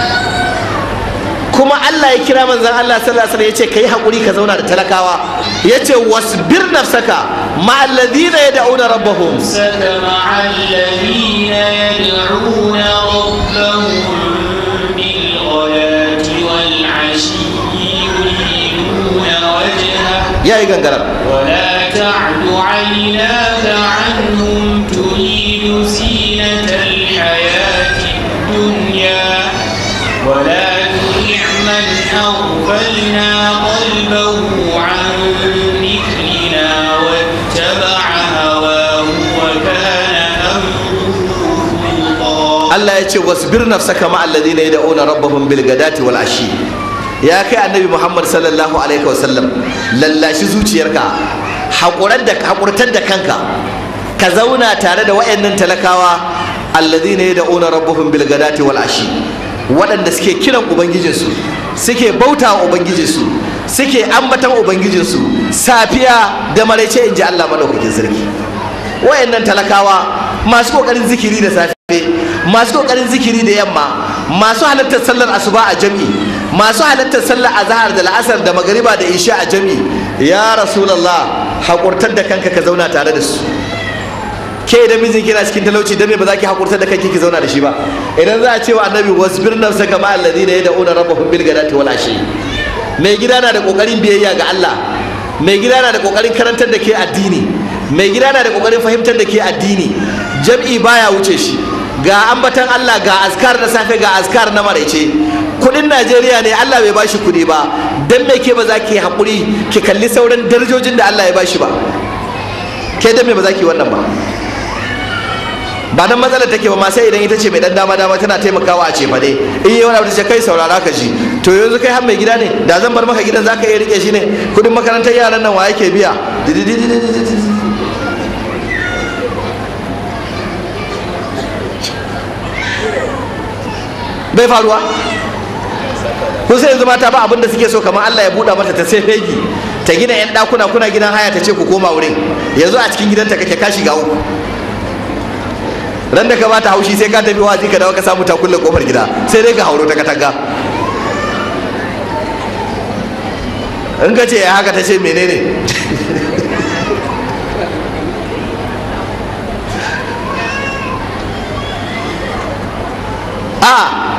kuma Allah ya kira manzon Allah sallallahu alaihi wasallam ya ce kai hakuri ka zauna da talakawa ya ce wasbir nafsaka ma alladhina yad'una rabbahum نفسك مع الذين يدعون ربهم بالغداة والعشي يريدون وجهه yayi gangara ولا تعد عيناك عنهم تريد زينة الحياة الدنيا ولا تطع من أغفلنا قلبه عن ذكرنا واتبع هواه وكان أمره فرطا Allah ya ce wasbir nafsaka ma alladhina yad'una rabbahum bil gadati wal ashi ya kai annabi Muhammad sallallahu alaihi wasallam lallashi zuciyarka hakurar da hakurtar da kanka ka zauna tare da wayannan talakawa alladhina yad'una rabbahum bil gadati wal ashi waɗanda suke kiran ubangijinsu suke bauta wa ubangijinsu suke ambatan ubangijinsu safiya da maraice in ji Allah madaukakin sarki wayannan talakawa masu kokarin zikiri da safe masu kokarin zikiri da yamma masu halartar sallar asuba a jam'i masu halartar sallar azhar da la'asar da magariba da isha a jami ya rasulullah haƙurtar da kanka ka zauna tare da su ke idan mijin kina cikin talauci dan me ba za ki haƙurtar da kanki ki zauna da shi ba idan za a ce wa annabi wasbir nafsa kama alladhina yad'una rabbahum bil ghadati wal ashi mai gida na da kokarin biyayya ga Allah mai gida na da kokarin karantar da ke addini mai gida na da kokarin fahimtar da ke addini jam'i baya wuce shi ga ambatan Allah ga askar na safe ga askar na maraice kudin Najeriya ne Allah bai bashi kudi ba dan me ke ba za ki hakuri ki kalli sauran darajojin da Allah ya bashi ba ke dan me ba za ki wannan ba ba nan matsalar take ba ma sai idan ita ce mai dan dama dama tana taimakawa a ce fa ne in yi wani abu ta ce kai saurara ka ji to yanzu kai har mai gida ne da zan bar maka gidan zaka iya rike shi ne kudin makarantar yaran nan wa yake biya bai faruwa kun sai yanzu mata ba abin da suke so kamar Allah ya buɗa mata ta sai fegi ta gina yan ɗakuna kuna gidan haya ta ce ku koma wurin yanzu a cikin gidanta kake ka shiga uku ran da ka bata haushi sai ka tafi wazi ka dawo ka samu ta kulle kofar gida sai dai ka hauro ta katanga in ka ce ya haka ta ce menene a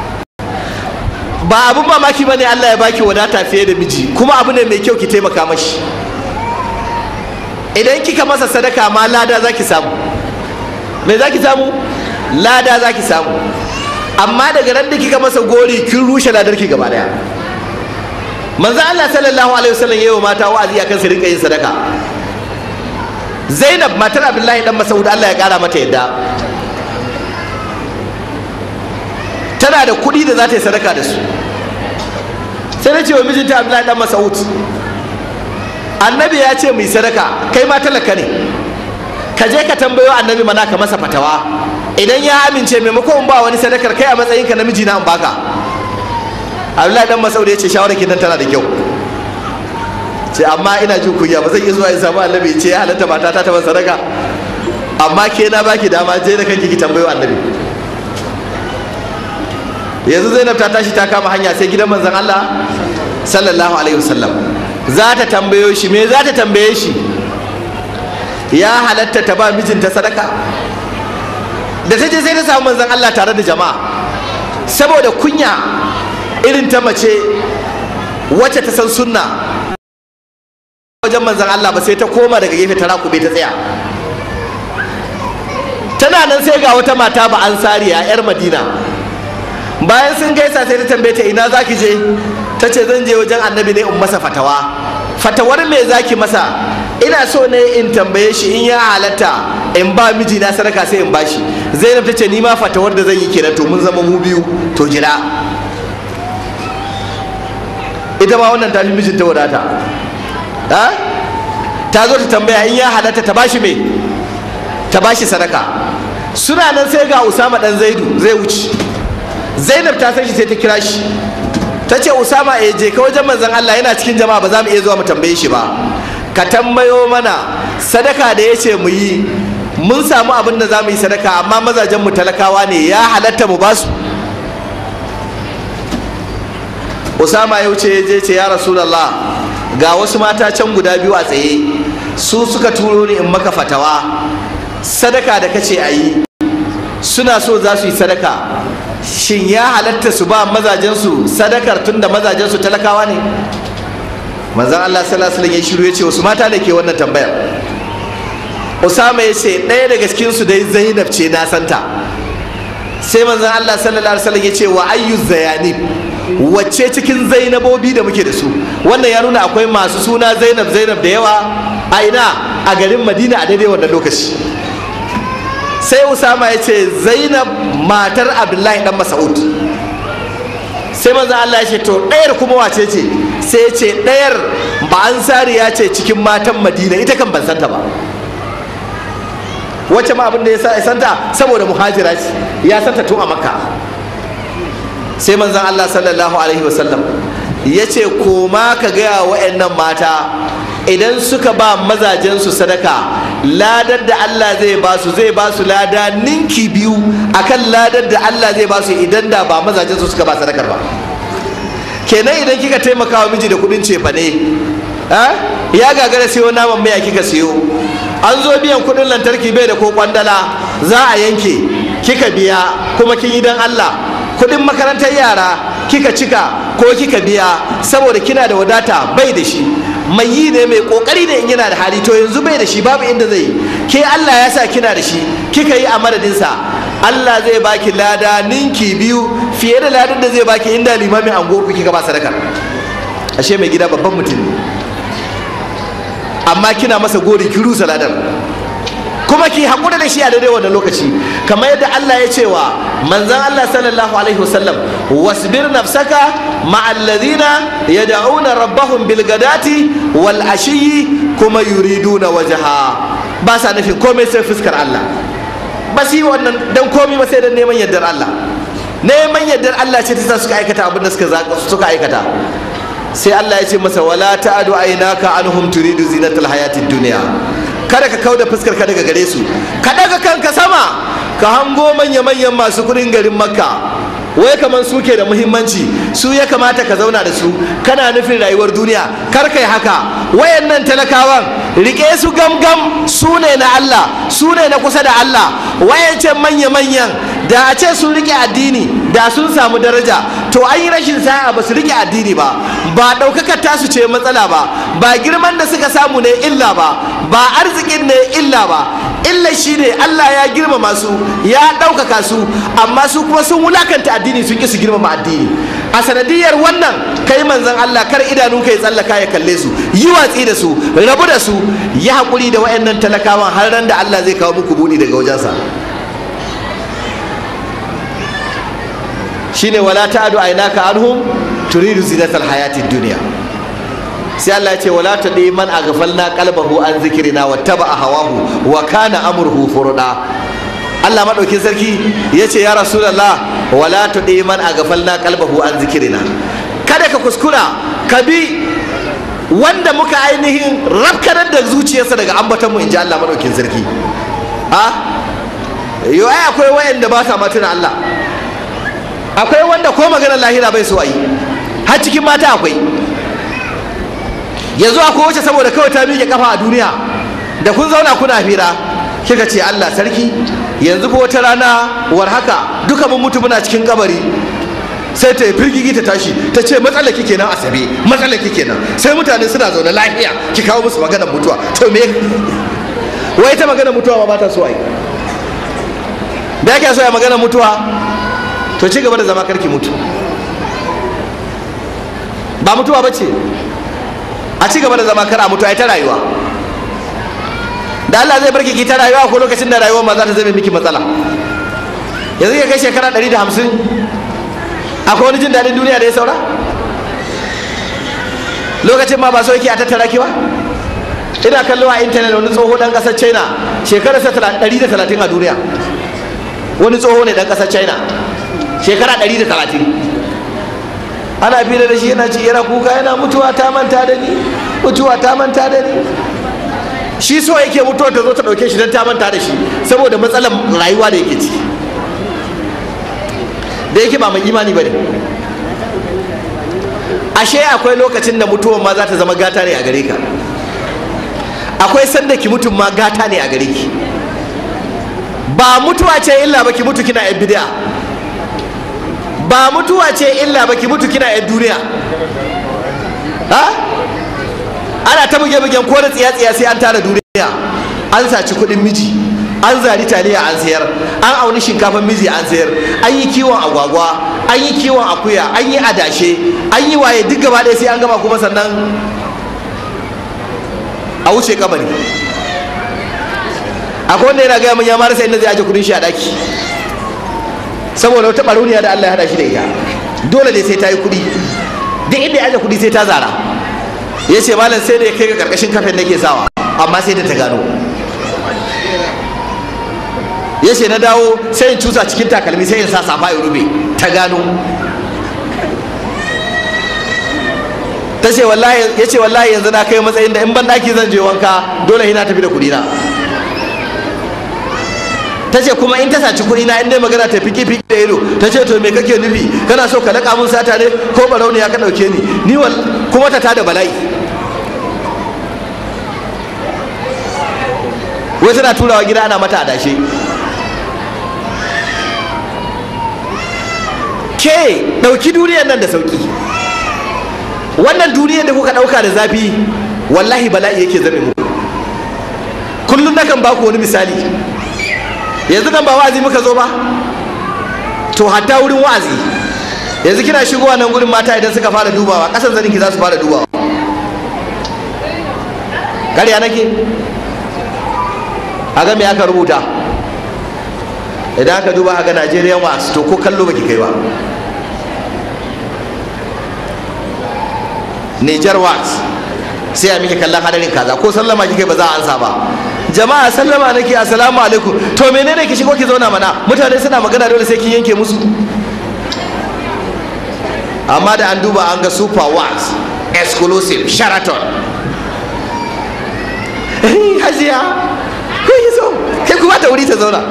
ba abun mamaki bane Allah ya baki wadata fiye da miji kuma abu ne mai kyau ki taimaka mashi idan kika masa sadaka ma lada zaki samu me za ki samu lada za ki samu amma daga ran da kika masa gori kin rushe ladar ki gaba daya manzo Allah sallallahu alaihi wasallam yayi mata wa'azi akan su rinka yin sadaka Zainab matar Abdullahi dan Mas'ud Allah ya kara mata yadda tana da kuɗi da za ta yi sadaka da su sai na ce wa mijinta Abdullahi dan Mas'ud annabi ya ce mu yi sadaka kai ma talaka ne ka je ka tambayo annabi mana ka masa fatawa idan ya amince maimakon ba wani sadakar kai a matsayinka namiji na in baka abdullahi dan masaudi ya ce shawarar ki nan tana da kyau ce amma ina jin kunya ba zan iya zuwa in samu annabi ce ya halatta mata ta taɓa sadaka amma ke na baki dama je da kanki ki tambayo annabi yanzu zainab ta tashi ta kama hanya sai gidan manzon Allah sallallahu alaihi wasallam za ta tambayo shi me za ta tambaye shi ya halatta ta ba mijinta sadaka da ta je sai ta samu manzon Allah tare da jama'a saboda kunya irin ta mace wacce ta san sunna wajen manzon Allah ba sai ta koma daga gefe ta rakube ta tsaya tana nan sai ga wata mata ba ansariya yar madina bayan sun gaisa sai ta tambaye ta ina zaki je ta ce zan je wajen annabi ne in masa fatawa fatawar me zaki masa ina so ne in tambaye shi in ya halatta in ba miji na sadaka sai in bashi zainab ta ce ni ma fatawar da zan yi kenan to mun zama mu biyu to jira ita ma wannan ta fi mijinta wadata ha ta zo ta tambaya in ya halatta ta bashi me ta bashi sadaka suna nan sai ga usama dan zaidu zai wuce zainab ta san shi sai ta kira shi ta ce usama eh je ka wajen manzon Allah yana cikin jama'a ba za mu iya zuwa mu tambaye shi ba ka tambayo mana sadaka da ya ce mu yi mun samu abin da za mu yi sadaka amma mazajen mu talakawa ne ya halatta mu basu usama ya wuce ya je ce ya rasulallah ga wasu mata can guda biyu a tsaye su suka turo ni in maka fatawa sadaka da kace a yi suna so za su yi sadaka shin ya halatta su ba mazajensu sadakar tunda mazajensu talakawa ne manzan Allah sallallahu alaihi ya shiru ya ce wasu mata da ke wannan tambayar Usama ya ce ɗaya daga cikin su dai Zainab ce na santa sai manzan Allah sallallahu alaihi wasallam ya ce wa ayyu zayani wacce cikin Zainabobi da muke da su wannan ya nuna akwai masu suna Zainab Zainab da yawa a ina a garin Madina a daidai wannan lokaci sai Usama ya ce Zainab matar Abdullahi dan Mas'ud sai manzo Allah ya ce to ɗayar kuma wace ce sai ya ce ɗayar ba ansari ya ce cikin matan madina ita kan ban santa ba wacce ma abin da ya santa saboda muhajira ce ya santa tun a makka sai manzon Allah sallallahu alaihi wasallam ya ce koma ka gaya wa'annan mata idan suka ba mazajensu sadaka ladar da Allah zai ba su zai ba su lada ninki biyu akan ladar da Allah zai ba su idan da ba mazajensu suka ba sadakar ba kenan idan kika taimaka wa miji da kudin cefa ne ya gagara siyo naman miya kika siyo an zo biyan kudin lantarki bai da ko kwandala za a yanke kika biya kuma kin yi don Allah kudin makarantar yara kika cika ko kika biya saboda kina da wadata bai da shi mai yi ne mai kokari ne in yana da hali to yanzu bai da shi babu inda zai ke Allah ya sa kina da shi kika yi a madadinsa Allah zai baki lada ninki biyu fiye da ladan da zai baki inda limamin ango ku kika ba sadakar ashe mai gida babban mutum ne amma kina masa gori ki rusa ladar kuma ki haƙura da shi a daidai wannan lokaci kamar yadda Allah ya ce wa manzon Allah sallallahu alaihi wasallam wasbir nafsaka ma'al ladina yad'una rabbahum bil gadati wal ashiyi kuma yuriduna wajha ba sa nufin komai sai fuskar Allah ba su yi wannan dan komai ba sai dan neman yardar Allah neman yardar Allah ce ta sa suka aikata abin da suka aikata sai Allah ya ce masa wala ta'adu aynaka anhum turidu zinatal hayatid dunya kada ka kauda fuskar ka daga gare su ka daga kanka sama ka hango manya manyan masu kudin garin makka wai kaman su ke da muhimmanci su ya kamata ka zauna da su kana nufin rayuwar duniya kar kai haka wayannan talakawan rike su gamgam su ne na Allah su ne na kusa da Allah wayancan manya manyan da a ce sun rike addini da sun samu daraja to an yi rashin sa'a ba su rike addini ba ba ɗaukakar tasu ce matsala ba ba girman da suka samu ne illa ba ba arzikin ne illa ba illa shi ne Allah ya girmama su ya ɗaukaka su amma su kuma sun wulakanta addini sun ki su girmama addini a sanadiyar wannan kai manzon Allah kar idanunka ya tsallaka ya kalle su yi watsi da su rabu da su yi haƙuri da wayannan talakawan har ran da Allah zai kawo muku buɗi daga wajensa shine wala ta'adu aynaka anhum turidu zinatal hayatid dunya sai Allah ya ce wala tadi man aghfalna qalbahu an zikrina wattaba hawahu wa kana amruhu furda Allah madaukin sarki ya ce ya rasulullah wala tadi man aghfalna qalbahu an zikrina kada ka kuskura ka bi wanda muka ainihin rafkanar da zuciyarsa daga ambaton mu inji Allah madaukin sarki a yo ai akwai wayanda ba sa matuna Allah akwai wanda ko maganar lahira bai so a yi har cikin mata akwai yanzu akwai wacce saboda kawai ta miƙe kafa a duniya da kun zauna kuna hira kika ce Allah sarki yanzu ko wata rana war haka duka mun mutu muna cikin kabari sai ta firgigi ta tashi ta ce matsalar kike nan asabe matsalar kike nan sai mutane suna zaune lafiya ki kawo musu maganar mutuwa to me wai ta maganar mutuwa ba ta so ai da yake so ya maganar mutuwa to ci gaba da zama karki mutu ba mutuwa ba ce a ci gaba da zama kar a mutu ai ta rayuwa da Allah zai barki ki ta rayuwa ko lokacin da rayuwar ma za ta zame miki matsala yanzu ya kai shekara 150 akwai wani jin daɗin duniya da ya saura lokacin ma ba so yake a tattara ki ba ina kallo a intanet wani tsoho dan ƙasar china shekararsa 130 a duniya wani tsoho ne dan ƙasar china shekara 130 ana fira da shi yana ci yana kuka yana mutuwa ta manta da ni mutuwa ta manta da ni shi so yake mutuwa ta zo ta dauke shi don ta manta da shi saboda matsalar rayuwa da yake ci da yake ba mai imani ba ne ashe akwai lokacin da mutuwan ma za ta zama gata ne a gare ka akwai sanda ki mutum ma gata ne a gare ki ba mutuwa ce illa ba ki mutu kina yan bid'a ba mutuwa ce illa ba ki mutu kina yan duniya ha ana ta buge bugen ko da tsiya tsiya sai an tara duniya an saci kuɗin miji an zari taliya an sayar an auni shinkafan miji an sayar an yi kiwon agwagwa an yi kiwon akuya an yi adashe an yi waye duk gaba ɗaya sai an gama kuma sannan a wuce kabari akwai wanda yana gaya min ya marasa inda zai aje kudin shi a daki saboda wata barauniya da Allah ya hada shi da ita dole ne sai ta yi kudi duk inda ya aje kudi sai ta zara ya ce malam sai da ya kai ga karkashin kafin nake sawa amma sai da ta gano ya ce na dawo sai in cusa cikin takalmi sai in sa safa ya rube ta gano ta ce wallahi ya ce wallahi yanzu na kai matsayin da in ban daki zan je wanka dole ina tafi da kudi na ta ce kuma in ta saci kuɗi na in dai magana ta fiki fiki da ido ta ce to me kake nufi kana so ka laƙa mun sata ne ko barauniya ka ɗauke ni ni wal kuma ta tada bala'i wai tana turawa gida ana mata adashe ke ɗauki duniyar nan da sauki wannan duniyar da kuka ɗauka da zafi wallahi bala'i yake zame muku kullum nakan baku wani misali yanzu nan ba wa'azi muka zo ba to hatta wurin wa'azi yanzu kina shigowa nan gurin mata idan suka fara dubawa ƙasan zaninki za su fara dubawa ƙarya nake a ga me aka rubuta idan aka duba a ga Nigerian wax to ko kallo baki kai ba Niger wax sai a miki kallon hadarin kaza ko sallama kike ba za a ansa ba jama'a sallama nake assalamu alaikum to menene ki shigo ki zauna mana mutane suna magana dole sai kin yanke musu amma da an duba an ga super wax exclusive sheraton hajiya ko yi so kai kuma ta wuri ta zauna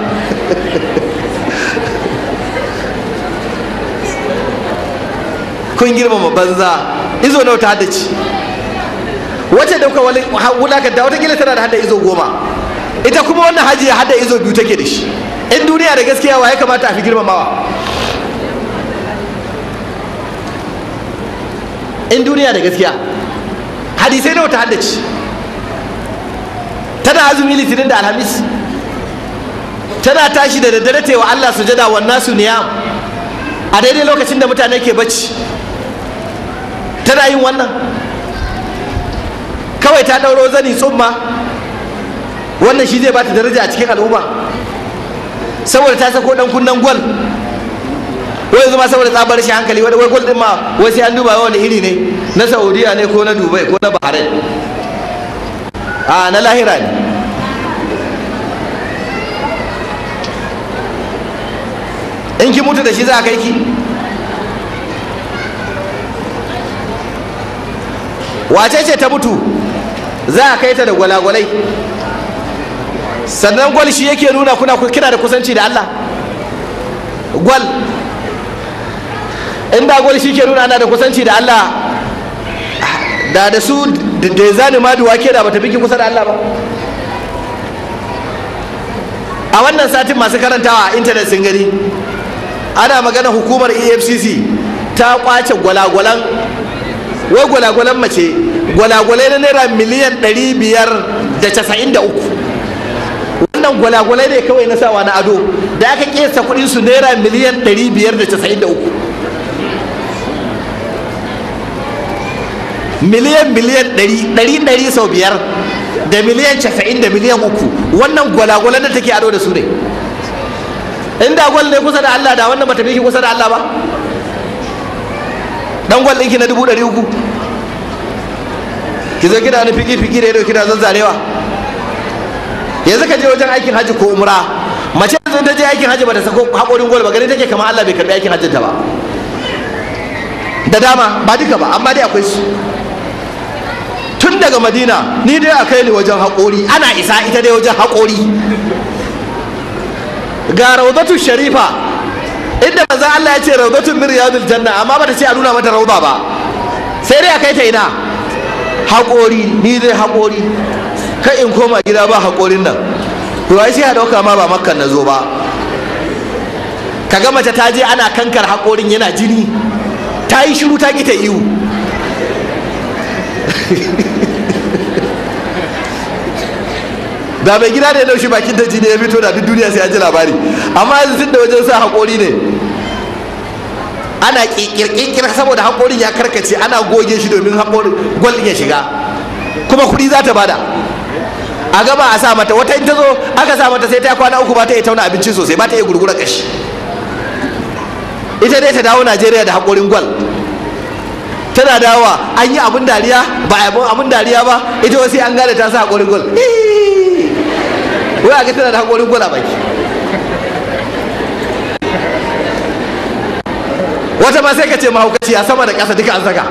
kun girmama banza izo nawa ta haddace wacce da kuka wulakanta watakila tana da hada izo goma ita kuma wannan hajiya hada izo biyu take da shi in duniya da gaskiya wa ya kamata a fi girmamawa in duniya da gaskiya hadisai nawa ta haddace tana azumi litinin da alhamis tana tashi da daddare ta wa Allah sujada wa nasu niyam a daidai lokacin da mutane ke bacci tana yin wannan kawai ta ɗauro zani tsumma wannan shi zai bata daraja a cikin al'umma saboda ta sako dan kunnen gwal wai yanzu ma saboda tsabar shi hankali wai gwal din ma wai sai an duba wani iri ne na saudiya ne ko na dubai ko na bahrain a na lahira ne in ki mutu da shi za a kai ki wace ce ta mutu za a kai ta da gwalagwalai sannan gwal shi yake nuna kuna kina da kusanci da Allah gwal inda gwal shi ke nuna ana da kusanci da Allah da da su da ya zani ma duwake da bata biki kusa da Allah ba a wannan satin masu karantawa a intanet sun gani ana magana hukumar efcc ta kwace gwalagwalan wai gwalagwalan mace gwalagwalai na naira miliyan 593 wannan gwalagwalai ne kawai na sawa na ado da aka kesa kudin su naira miliyan 593 miliyan miliyan 100 sau biyar da miliyan 90 da miliyan uku wannan gwalagwalan da take ado da su ne inda gwal ne kusa da Allah da wannan bata fi kusa da Allah ba dan gwal ɗinki na dubu ɗari uku ki zo kina wani fiki fiki da ya kina zazzarewa yanzu ka je wajen aikin hajji ko umra mace yanzu ta je aikin hajji bata sako haƙorin gwal ba gani take kamar Allah bai karɓi aikin hajjin ta ba da dama ba duka ba amma dai akwai su tun daga madina ni dai a kai ni wajen haƙori ana isa ita dai wajen haƙori ga raudatu sharifa inda manzo Allah ya ce raudatu min riyadil janna amma bata ce a nuna mata rauda ba sai dai a kai ta ina haƙori ni dai haƙori kai in koma gida ba haƙorin nan to ai sai a dauka ma ba makkan na zo ba kaga mace ta je ana kankar haƙorin yana jini ta yi shiru ta ki ta iwu da mai gida da ya laushi bakin ta jini ya fito da duk duniya sai an ji labari amma yanzu tun da wajen sa haƙori ne ana kirkirkir saboda haƙorin ya karkace ana goge shi domin haƙorin gwal ya shiga kuma kuɗi za ta bada a gaba a sa mata wata in ta zo aka sa mata sai ta kwana uku ba ta iya tauna abinci sosai ba ta iya gurgura kashi ita dai ta dawo najeriya da haƙorin gwal tana dawowa an yi abin dariya ba a abin dariya ba ita wasu an gane ta sa haƙorin gwal wai a ga tana da haƙorin gwal a baki wata ma sai ka ce mahaukaci a sama da ƙasa duka an saka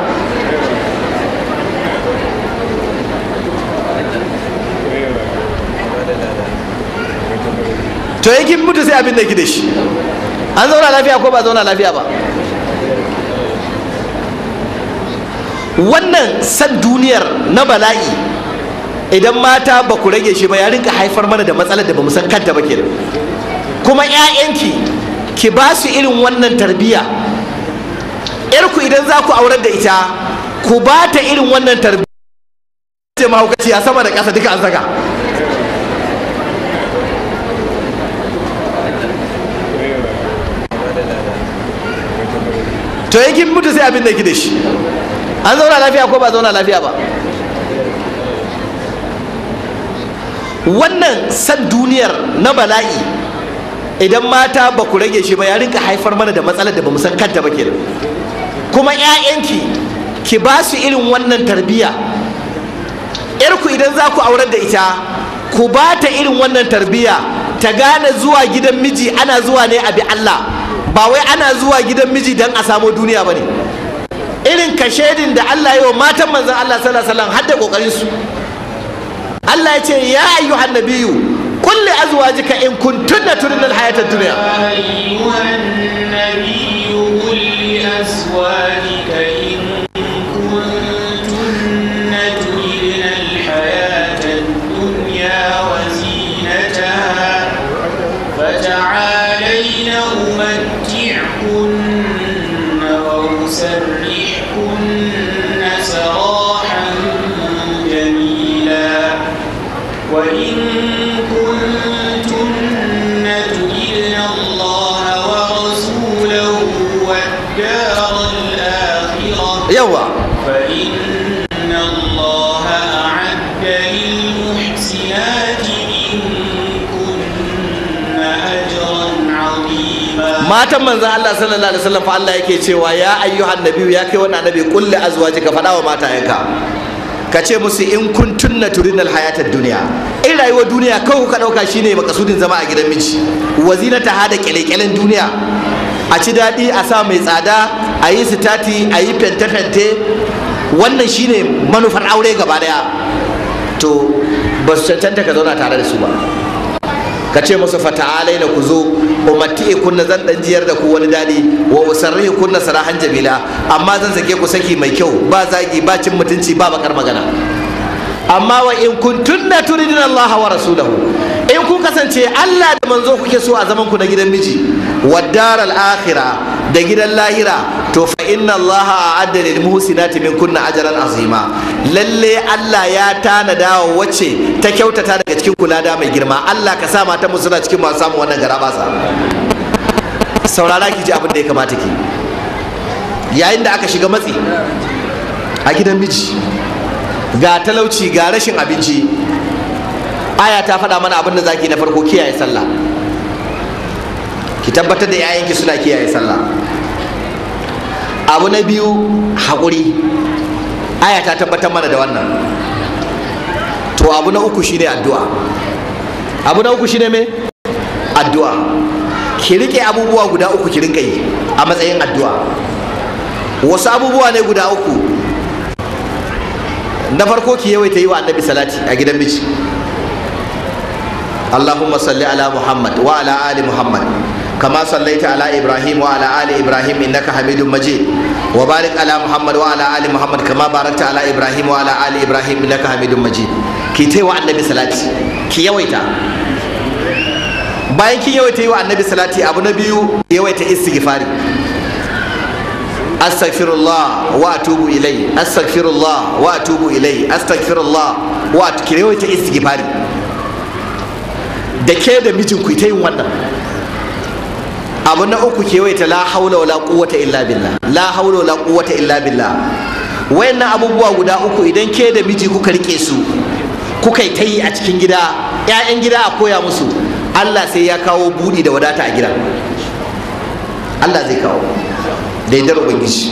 to yankin mutu sai abin da ki da shi an zauna lafiya ko ba zauna lafiya ba wannan san duniyar na bala'i idan mata ba ku rage shi ba ya rinka haifar mana da matsalar da ba mu san kanta ba kenan kuma 'ya'yanki ki ba su irin wannan tarbiyya yarku idan za ku aurar da ita ku ba ta irin wannan tarbiyya ce mahaukaci a sama da ƙasa duka an saka to yankin mutu sai abin da ki da shi an zauna lafiya ko ba zauna lafiya ba wannan san duniyar na bala'i idan mata ba ku rage shi ba ya rinka haifar mana da matsalar da ba mu san kanta ba kenan kuma 'ya'yanki ki ba su irin wannan tarbiyya yarku idan za ku aurar da ita ku ba ta irin wannan tarbiyya ta gane zuwa gidan miji ana zuwa ne a bi Allah ba wai ana zuwa gidan miji don a samo duniya ba ne irin kashedin da Allah yi wa matan manzan Allah sallallahu alaihi wasallam har da kokarin su Allah ya ce ya ayyuhan nabiyyu qul li azwajika in kuntunna turidna al-hayata ad-dunya أيها النبي قل لأزواجك إن كنتن تردن الحياة الدنيا وزينتها فتعالين أمتعكن وأسرحكن سراحا جميلا وإن كنتن تردن الله ورسوله والدار الآخرة yawa فإن الله أعد للمحسنات منكن أجرا عظيما matan manzan Allah sallallahu alaihi wasallam fa Allah yake cewa ya ayyuhan nabiyyu ya kai wannan annabi qul li azwajika faɗa wa matayenka ka ce musu in kuntunna turidna al-hayata ad-dunya in rayuwar duniya kawai kuka dauka shine makasudin zama a gidan miji wazinata hada kyalekyalen duniya a ci daɗi a sa mai tsada a yi sitati a yi fente-fente wannan shine manufar aure gaba daya to ba su cancanta ka zauna tare da su ba ka ce musu fata'alai na ku zo umarti kunna zan dan jiyar da ku wani daɗi wa usarrihi kunna sarahan jamila amma zan sake ku saki mai kyau ba zagi ba cin mutunci ba bakar magana amma wa in kuntunna turidina Allah wa rasulahu in kun kasance Allah da manzo kuke so a zaman ku na gidan miji wa daral akhirah da gidan lahira to fa inna Allah a'adda lil muhsinati min kunna ajran azima lalle Allah ya tanada wa wacce ta kyautata daga cikin kula da mai girma Allah ka sa mata mu suna cikin masu samun wannan garabasa saurara ki ji abin da ya kamata ki yayin da aka shiga matsi a gidan miji ga talauci ga rashin abinci aya ta faɗa mana abin da zaki na farko kiyaye sallah ki tabbatar da 'ya'yanki suna kiyaye sallah abu na biyu haƙuri aya ta tabbatar mana da wannan to abu na uku shine addu'a abu na uku shine me addu'a ki rike abubuwa guda uku ki rinka yi a matsayin addu'a wasu abubuwa ne guda uku na farko ki yawaita yi wa annabi salati a gidan miji اللهم صل على محمد وعلى آل محمد كما صليت على إبراهيم وعلى آل إبراهيم إنك حميد مجيد وبارك على محمد وعلى آل محمد كما باركت على إبراهيم وعلى آل إبراهيم إنك حميد مجيد كي تيوا النبي صلاتي كي يويتا bayan kin yawaita yi wa annabi salati abu na biyu yawaita istighfari astaghfirullah wa atubu ilai astaghfirullah wa atubu ilai astaghfirullah wa ki yawaita istighfari da ke da mijinku ta yin wannan abu na uku kewaita la haula wala quwwata illa billah la haula wala quwwata illa billah wayannan abubuwa guda uku idan ke da miji kuka rike su kuka yi ta yi a cikin gida ƴaƴan gida a koya musu Allah sai ya kawo budi da wadata a gida Allah zai kawo da yardar ubangiji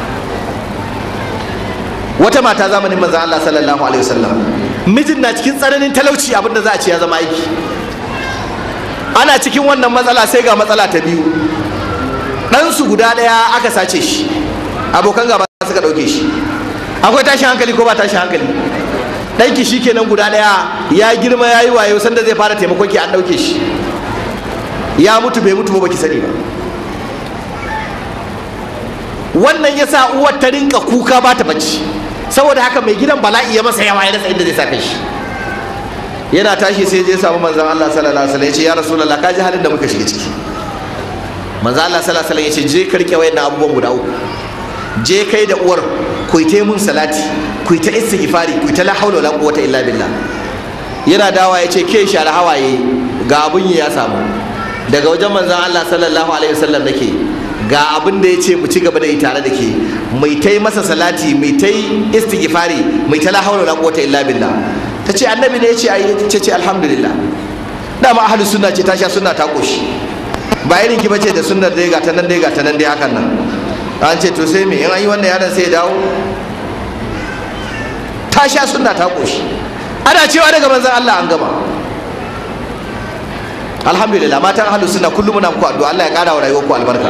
wata mata zamanin manzon Allah sallallahu alaihi wasallam mijin na cikin tsananin talauci abinda za a ce ya zama aiki ana cikin wannan matsala sai ga matsala ta biyu ɗansu guda ɗaya aka sace shi abokan gaba suka ɗauke shi akwai tashin hankali ko ba tashin hankali ɗanki shi kenan guda ɗaya ya girma ya yi wayo sanda zai fara taimakon ki an ɗauke shi ya mutu bai mutu ba baki sani ba wannan ya sa uwar ta rinka kuka ba ta bacci saboda haka mai gidan bala'i ya masa yawa ya rasa inda zai sa kai shi yana tashi sai je samu manzon Allah sallallahu alaihi wasallam ya ce ya rasulullah ka ji halin da muka shiga ciki manzon Allah sallallahu alaihi wasallam ya ce je karke wayannan abubuwan guda uku je kai da uwar ku ta mun salati ku ta istighfari ku ta la haula wala quwwata illa billah yana dawa ya ce ke share hawaye ga abun ya samu daga wajen manzon Allah sallallahu alaihi wasallam nake ga abin da ya ce mu ci gaba da yi tare da ke mai ta yi masa salati mai ta yi istighfari mai ta la haula wala quwwata illa billah ta ce annabi ne ya ce ayi ta ce alhamdulillah dama ahlu sunna ce ta sha sunna ta koshi ba irin ki bace da sunnar dai ga ta nan dai ga ta nan dai hakan nan an ce to sai me in an yi wannan yaron sai ya dawo ta sha sunna ta koshi ana cewa daga manzon Allah an gama alhamdulillah matan ahlus sunna kullum muna muku addu'a Allah ya kara wa rayuwarku albarka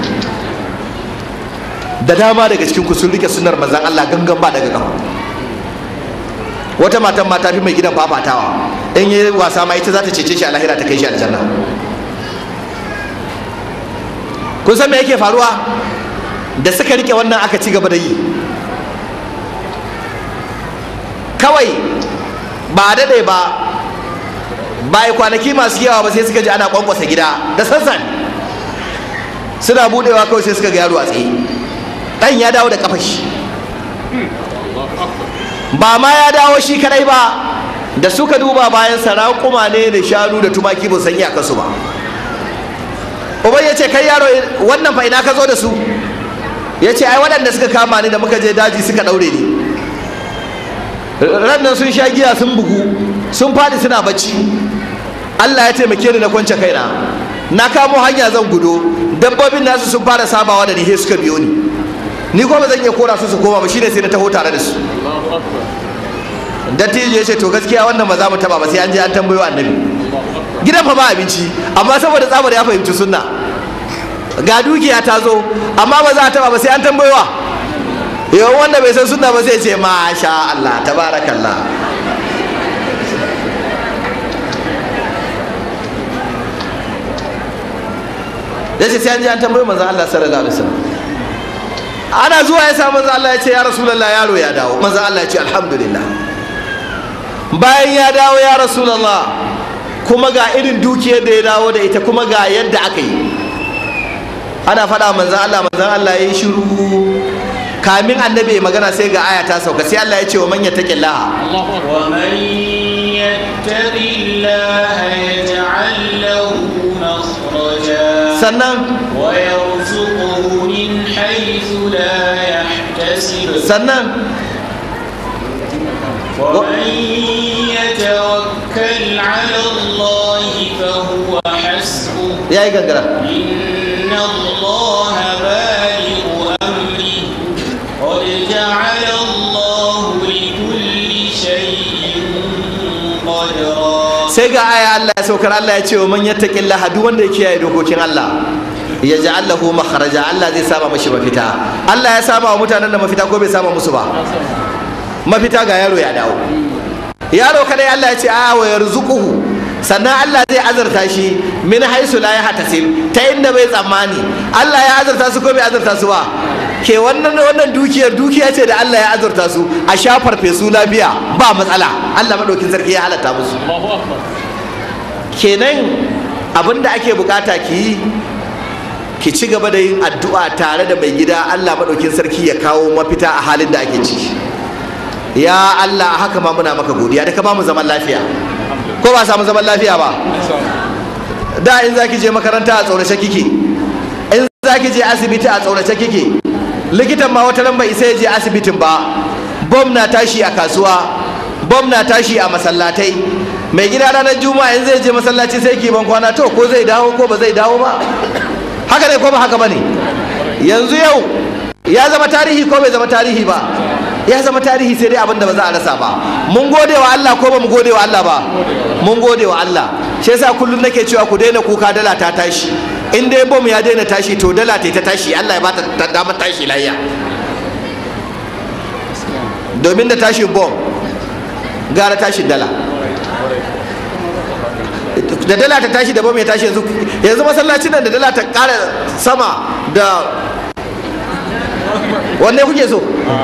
da dama daga cikin ku sun rike sunnar manzon Allah gangan ba daga kafa wata matan ma ta fi mai gidan fafatawa in yi wasa ma ita za ta cece shi a lahira ta kai shi aljanna kun san me yake faruwa da suka rike wannan aka ci gaba da yi kawai ba a daɗe ba ba yi kwanaki masu yawa ba sai suka ji ana kwankwasa gida da sassan suna budewa kawai sai suka ga yaro a tsaye ɗan ya dawo da kafashi ba ma ya dawo shi kadai ba da suka duba bayan sarakuma ne da shanu da tumaki ba san iyakarsu ba uban ya ce kai yaro wannan fa ina ka zo da su ya ce ai waɗanda suka kama ni da muka je daji suka ɗaure ni ran nan sun sha giya sun bugu sun faɗi suna bacci Allah ya taimake ni na kwance kaina na kamo hanya zan gudo dabbobin nasu sun fara sabawa da ni he suka biyo ni ni kuma zan iya kora su su koma ba shine sai na taho tare da su dattijo ya ce to gaskiya wannan ba za mu taba ba sai an je an tambayo annabi gidan fa ba abinci amma saboda tsabar ya fahimci sunna ga dukiya ta zo amma ba za a taba ba sai an tambayo wa yawan wanda bai san sunna ba sai ce masha Allah tabarakallah ya ce sai an je an tambayo manzon Allah sallallahu alaihi wasallam ana zuwa ya sa manzon Allah ya ce ya rasulullah yaro ya dawo manzon Allah ya ce alhamdulillah bayan ya dawo ya rasulullah kuma ga irin dukiyar da ya dawo da ita kuma ga yadda aka yi ana faɗa manzon Allah manzon Allah ya yi shiru kamin annabi ya magana sai ga aya ta sauka sai Allah ya ce wa man yattaqillaha ومن يتق الله يجعل له مخرجا sannan ويرزقه من حيث لا يحتسب sannan ومن يتوكل على الله فهو حسبه ya yi gangara إن الله بالغ أمره قد جعل الله لكل شيء قدرا sai ga aya Allah ya saukar Allah ya ce wa man yattaqillaha duk wanda ya kiyaye dokokin Allah ya ja'al lahu makharaja Allah zai sama mashi mafita Allah ya sama wa mutanen da mafita ko bai sama musu ba mafita ga yaro ya dawo yaro kadai Allah ya ce a wa yarzuquhu sannan Allah zai azurta shi min haisu la yahtasib ta inda bai tsammani Allah ya azurta su ko bai azurta su ba ke wannan wannan dukiyar dukiya ce da Allah ya azurta su a shafar fesu lafiya ba matsala Allah madaukin sarki ya halatta musu kenan abinda ake bukata ki yi ki ci gaba da yin addu'a tare da mai gida Allah madaukin sarki ya kawo mafita a halin da ake ciki ya Allah haka ma muna maka godiya da ka ba mu zaman lafiya ko ba samu zaman lafiya ba da in zaki je makaranta a tsorace kike in zaki je asibiti a tsorace kike likitan ma wata bai isa ya je asibitin ba bom na tashi a kasuwa bom na tashi a masallatai mai gida ranar juma'a in zai je masallaci sai ki ban kwana to ko zai dawo ko ba zai dawo ba haka ne ko ba haka bane yanzu yau ya zama tarihi ko bai zama tarihi ba ya zama tarihi sai dai abin da ba za a rasa ba mun gode wa Allah ko ba mu gode wa Allah ba mun gode wa Allah shi yasa kullum nake cewa ku daina kuka dala ta tashi in dai bom ya daina tashi to dala ta ta tashi Allah ya bata ta damar tashi layya domin da tashin bom gara tashin dala da dala ta tashi da bam ya tashi yanzu yanzu masallacin nan da dala ta ƙara sama da wanne kuke so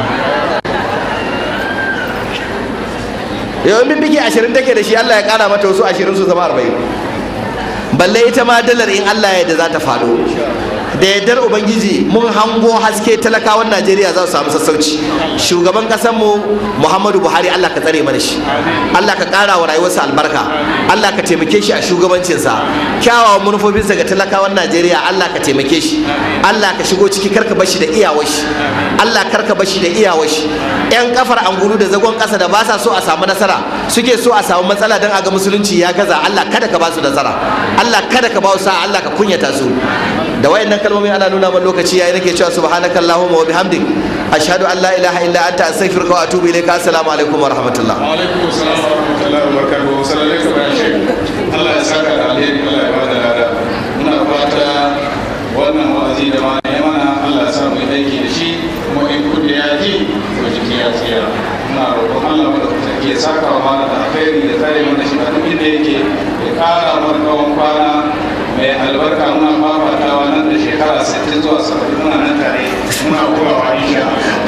yau in biki ashirin take da shi Allah ya ƙara mata wasu ashirin su zama arba'in balle ita ma dalar in Allah ya da za ta faɗo da yardar ubangiji mun hango haske talakawan najeriya za su samu sassauci shugaban mu muhammadu buhari allah ka tsare mana shi allah ka kara wa rayuwarsa albarka allah ka taimake shi a shugabancinsa kyawawan manufofinsa ga talakawan najeriya allah ka taimake shi allah ka shigo ciki karka bashi da iyawar shi allah karka bashi da iyawar shi yan kafar angulu da zagon kasa da ba sa so a samu nasara suke so a samu matsala don a ga musulunci ya gaza allah kada ka ba su nasara allah kada ka ba su sa'a allah ka kunyata su da wayannan kalmomi ana nuna man lokaci yayi nake cewa subhanaka allahumma wa bihamdik ashhadu an la ilaha illa anta astaghfiruka wa atubu ilayka assalamu alaikum wa rahmatullah wa alaikum assalam wa rahmatullahi wa barakatuhu sallallahu alaihi wa sallam Allah ya saka da alheri Allah ya bada lada muna fata wannan wa'azi da ma ne mana Allah ya sa mu yi aiki da shi kuma in kudi ya ji to jiki ya tsira muna roƙon Allah mu da ke saka wa mana da alheri da tare mana shi a duk inda yake ya ƙara mana kawon kwana mai albarka muna fafatawa nan da shekara 60 zuwa 70 muna nan tare muna kowawa insha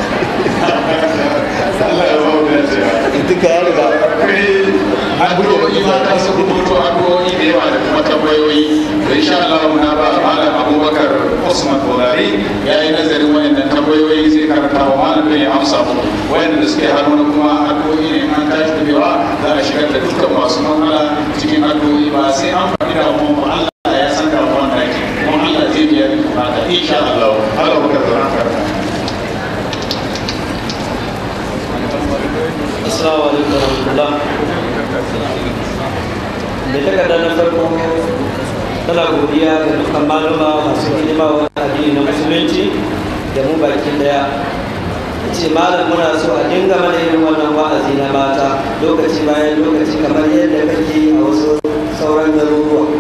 Allah ya ba mu dacewa duka ya riga addu'o'i mata su rubuto addu'o'i da yawa da kuma tambayoyi da insha Allah muna ba malam Abubakar Usman Bolari ya yi nazarin wayannan tambayoyi zai karanta wa malam da ya amsa mu wayanda da suke hannu kuma addu'o'i ne an tashi tafiya za a shigar da dukkan masu matsala cikin addu'o'i ba sai an faɗi da mu Allah ya san da wannan ake kuma Allah zai biya da bukata insha Allah Allah baka zama karanta Assalamu alaikum warahmatullah. Da takarda na farko tana godiya ga dukkan maluma masu hidima wa addini na musulunci da mu bakin daya. ce malam muna so a dinga mana irin wannan wa'azi na mata lokaci bayan lokaci kamar yadda kake a wasu sauran garuruwa.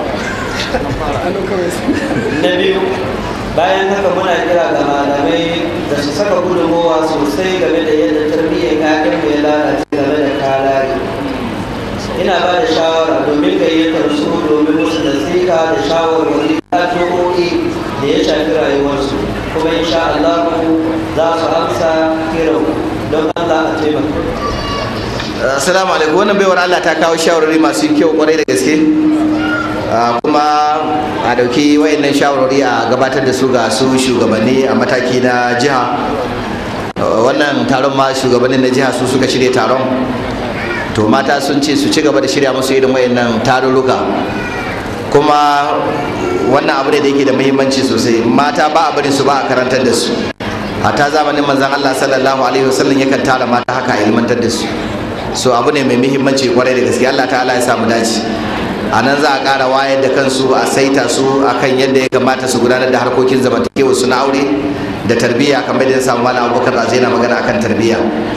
Na biyu bayan haka muna kira ga malamai da su saka gudunmowa sosai game da yadda tarbiyyar ƴaƴan mu ya lalace game da kalari ina ba da shawara domin gayyatar su domin musu nasiha da shawarwari addu'o'i da ya shafi rayuwarsu kuma insha Allah za su amsa kiran don Allah a taimaka assalamu alaikum wannan baiwar Allah ta kawo shawarwari masu kyau kwarai da gaske kuma a dauki wayannan shawarwari a gabatar da su ga su shugabanni a mataki na jiha wannan taron ma shugabannin na jiha su suka shirya taron to mata sun ce su ci gaba da shirya musu irin wayannan tarurruka kuma wannan abu ne da yake da muhimmanci sosai mata ba a barin su ba a karantar da su ta zamanin manzon Allah sallallahu alaihi wasallam yakan tara mata haka a ilmantar da su so abu ne mai muhimmanci kwarai da gaske Allah ta'ala ya samu dace a nan za a ƙara wayar da kansu a saita su akan yadda ya kamata su gudanar da harkokin zamantakewa su na aure da tarbiyya kamar da ya samu malam abubakar da zai na magana akan tarbiyya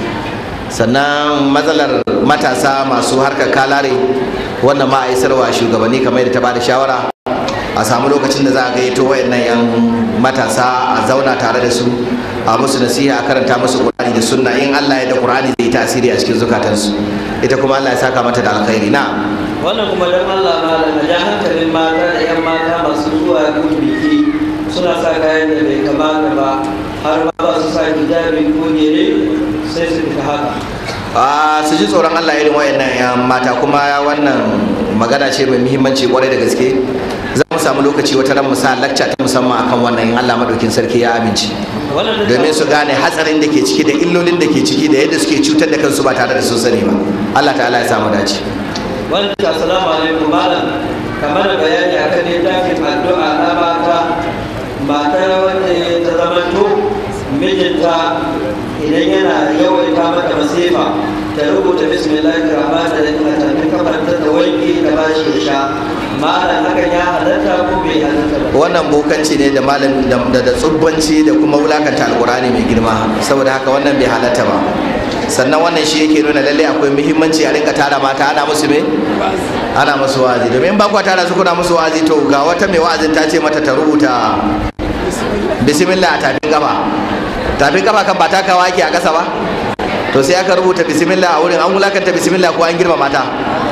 sannan matsalar matasa masu harkar kalare wannan ma a isarwa shugabanni kamar da ta bada shawara a samu lokacin da za a gayyato wayannan yan matasa a zauna tare da su a musu nasiha a karanta musu qur'ani da sunna in Allah ya da qur'ani zai tasiri a cikin zukatansu ita kuma Allah ya saka mata da alkhairi na wannan kuma don Allah malam a ja hankalin mata da 'yan mata masu zuwa gun biki suna sa kayan da bai kamata ba har ma ba su sa hijabi ko gere sai su fita haka a su ji tsoron Allah irin wayannan yan mata kuma wannan magana ce mai muhimmanci kwarai da gaske za mu samu lokaci wata ran mu sa lacca ta musamman akan wannan in Allah madaukin sarki ya amince wannan da domin su gane hatsarin da ke ciki da illolin da ke ciki da yadda suke cutar da kansu ba tare da sun sani ba Allah ta'ala ya samu dace wanda assalamu alaikum malam kamar da bayani akan littafin addu'a na mata matar wanda ta zamanto mijinta idan yana yawaita mata masifa ta rubuta bismillahir rahmanir rahim a tafi kafarta ta wanke ta bashi ya sha malam hakan ya halatta ko bai halatta ba wannan bokanci ne da malam da da tsubbanci da kuma wulakanta alkurani mai girma saboda haka wannan bai halatta ba sannan wannan shi yake nuna lalle akwai muhimmanci a rinka tara mata ana musu me ana musu wa'azi domin ba kwa tara su kuna musu wa'azi to ga wata mai wa'azin ta ce mata ta rubuta bismillah a tafin kafa tafin kafa kan ba takawa ake a ƙasa ba to sai aka rubuta bismillah a wurin an wulakanta bismillah ko an girma mata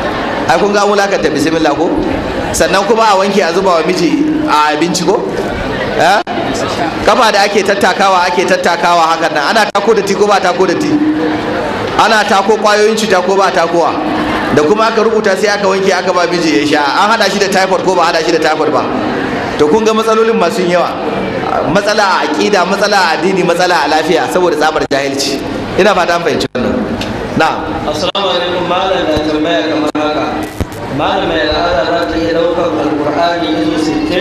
ai kun ga mulakanta bismillah ko sannan kuma a wanke a zuba wa miji a abinci ko eh kafa da ake tattakawa ake tattakawa hakan nan ana tako da ti ko ba tako da ti ana tako kwayoyin cuta ko ba takowa da kuma aka rubuta sai aka wanke aka ba miji ya sha an hada shi da typhoid ko ba hada shi da typhoid ba to kun ga matsalolin masu yawa matsala a aqida matsala a addini matsala a lafiya saboda tsabar jahilci ina fata an fahimci wannan na'am assalamu alaikum malam da tambaya kamar haka malam mai al'ada za ta iya daukar alqur'ani izo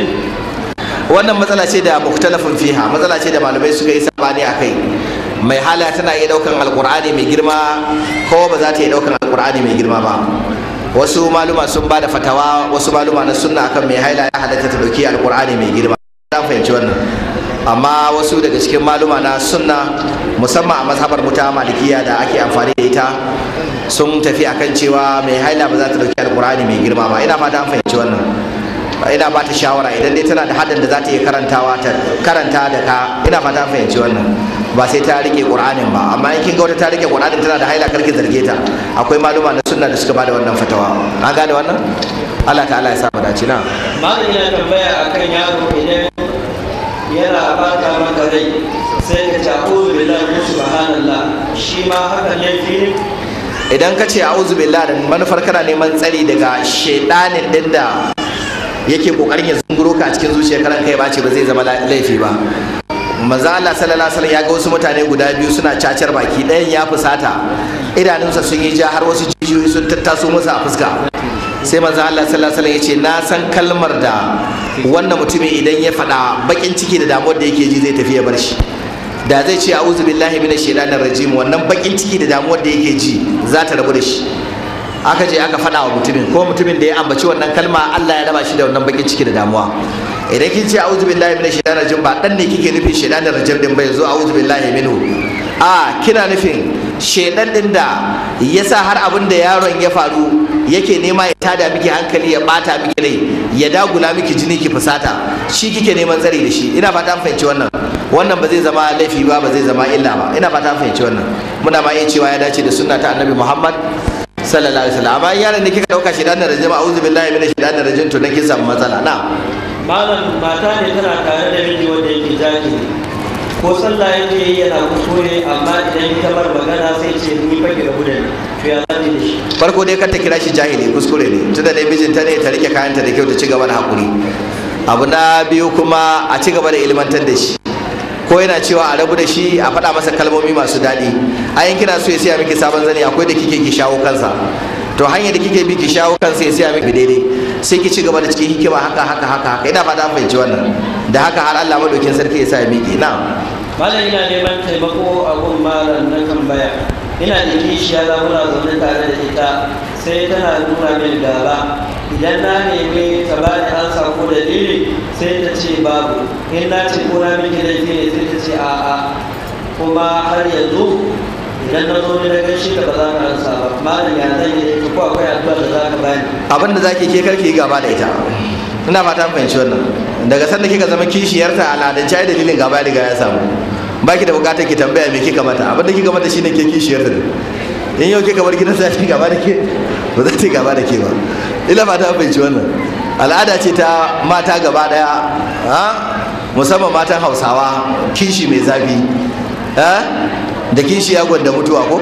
60 wannan matsala ce da muktalafin fiha matsala ce da malamai suka yi sabani a kai mai hala tana iya daukan alkur'ani mai girma ko ba za ta iya daukan alkur'ani mai girma ba wasu maluma sun ba da fatawa wasu maluma na sunna akan mai haila ya halatta ta dauki alkur'ani mai girma ta fahimci wannan amma wasu daga cikin maluma na sunna musamman a mazhabar muta malikiya da ake amfani da ita sun tafi akan cewa mai haila ba za ta dauki alkur'ani mai girma ba ina fata an fahimci wannan ina ba ta shawara idan dai tana da hadin da za ta iya karantawa ta karanta da ka ina fata an fahimci wannan ba sai ta rike qur'anin ba amma in kin ga wata ta rike qur'anin tana da haila karki zarge ta akwai maluma na sunna da suka bada wannan fatawa an gane wannan Allah ta'ala ya sa mu dace na malam yana tambaya akan yaro idan yana bata maka rai sai ka ce a'udhu billahi min subhanallah shi ma hakan laifi ne idan ka ce a'udhu billahi da manufar kana neman tsari daga shedanin din da yake kokarin ya zunguro ka a cikin zuciyar karan kai ba ce ba zai zama laifi ba manzo Allah sallallahu alaihi wasallam ya ga wasu mutane guda biyu suna cacar baki ɗayan ya fusata idanunsa sun yi ja har wasu jijiyoyi sun tattaso masa a fuska sai manzo Allah sallallahu alaihi wasallam ya ce na san kalmar da wannan mutumin idan ya faɗa bakin ciki da damuwar da yake ji zai tafi ya bar shi da zai ce a'udhu billahi minash shaitanir rajim wannan bakin ciki da damuwar da yake ji za ta rabu da shi aka je aka faɗa wa mutumin ko mutumin da ya ambaci wannan kalma Allah ya raba shi da wannan bakin ciki da damuwa idan kin ce a'udhu billahi minash shaitanir rajim ba dan ne kike nufin shaitanir rajim din ba yanzu a'udhu billahi minhu a kina nufin shaitan din da yasa har abin da yaron ya faru yake nema ya tada miki hankali ya bata miki rai ya dagula miki jini ki fusata shi kike neman tsari da shi ina fata an fahimci wannan wannan ba zai zama laifi ba ba zai zama illa ba ina fata an fahimci wannan muna ma iya cewa ya dace da sunna ta annabi Muhammad sallallahu alaihi wasallam amma yaron da kika dauka shi dan rajim a'udhu billahi minash shaitanir rajim to dan kin samu matsala na malam mata ne tana tare da miji wanda yake jahili ko sallah yake yi yana kuskure amma idan ita bar magana sai ce ni fa ki rabu da ni to ya zani da shi farko dai kar ta kira shi jahili kuskure ne tunda dai mijinta ne ta rike kayanta da kyau ta ci gaba da hakuri abu na biyu kuma a ci gaba da ilmantar da shi ko yana cewa a rabu da shi a faɗa masa kalmomi masu daɗi ayin kina so ya siya miki sabon zani akwai da kike ki shawo kansa to hanyar da kike bi ki shawo kansa ya siya miki daidai sai ki ci gaba da cikin hikima haka haka haka haka ina fata an fahimci wannan da haka har Allah madaukin sarki ya sa ya miƙe na malam ina neman taimako a gun malam na tambaya ina da kishiya za muna zaune tare da ita sai tana nuna min gaba idan na nemi ta ba ni ansa ko dalili sai ta ce babu in na ce ko na miki laifi ne sai ta ce a'a kuma har yanzu idan na zo ni na gaishe ka ba za ka ansa ba malam ya zan yi da ita ko akwai addu'a da za ka bani abin da zaki ke karki gaba da ita ina fata an fahimci wannan daga sanda kika zama kishiyarta al'adance ai dalilin gaba riga ya samu baki da bukatar ki tambaya me kika mata abin da kika mata shine ke kishiyarta ne in yau kika bar gidan za ta gaba da ke ba za ta gaba da ke ba ina fata an fahimci wannan al'ada ce ta mata gaba daya ha musamman matan hausawa kishi mai zafi ha da kishi ya gwanda mutuwa ko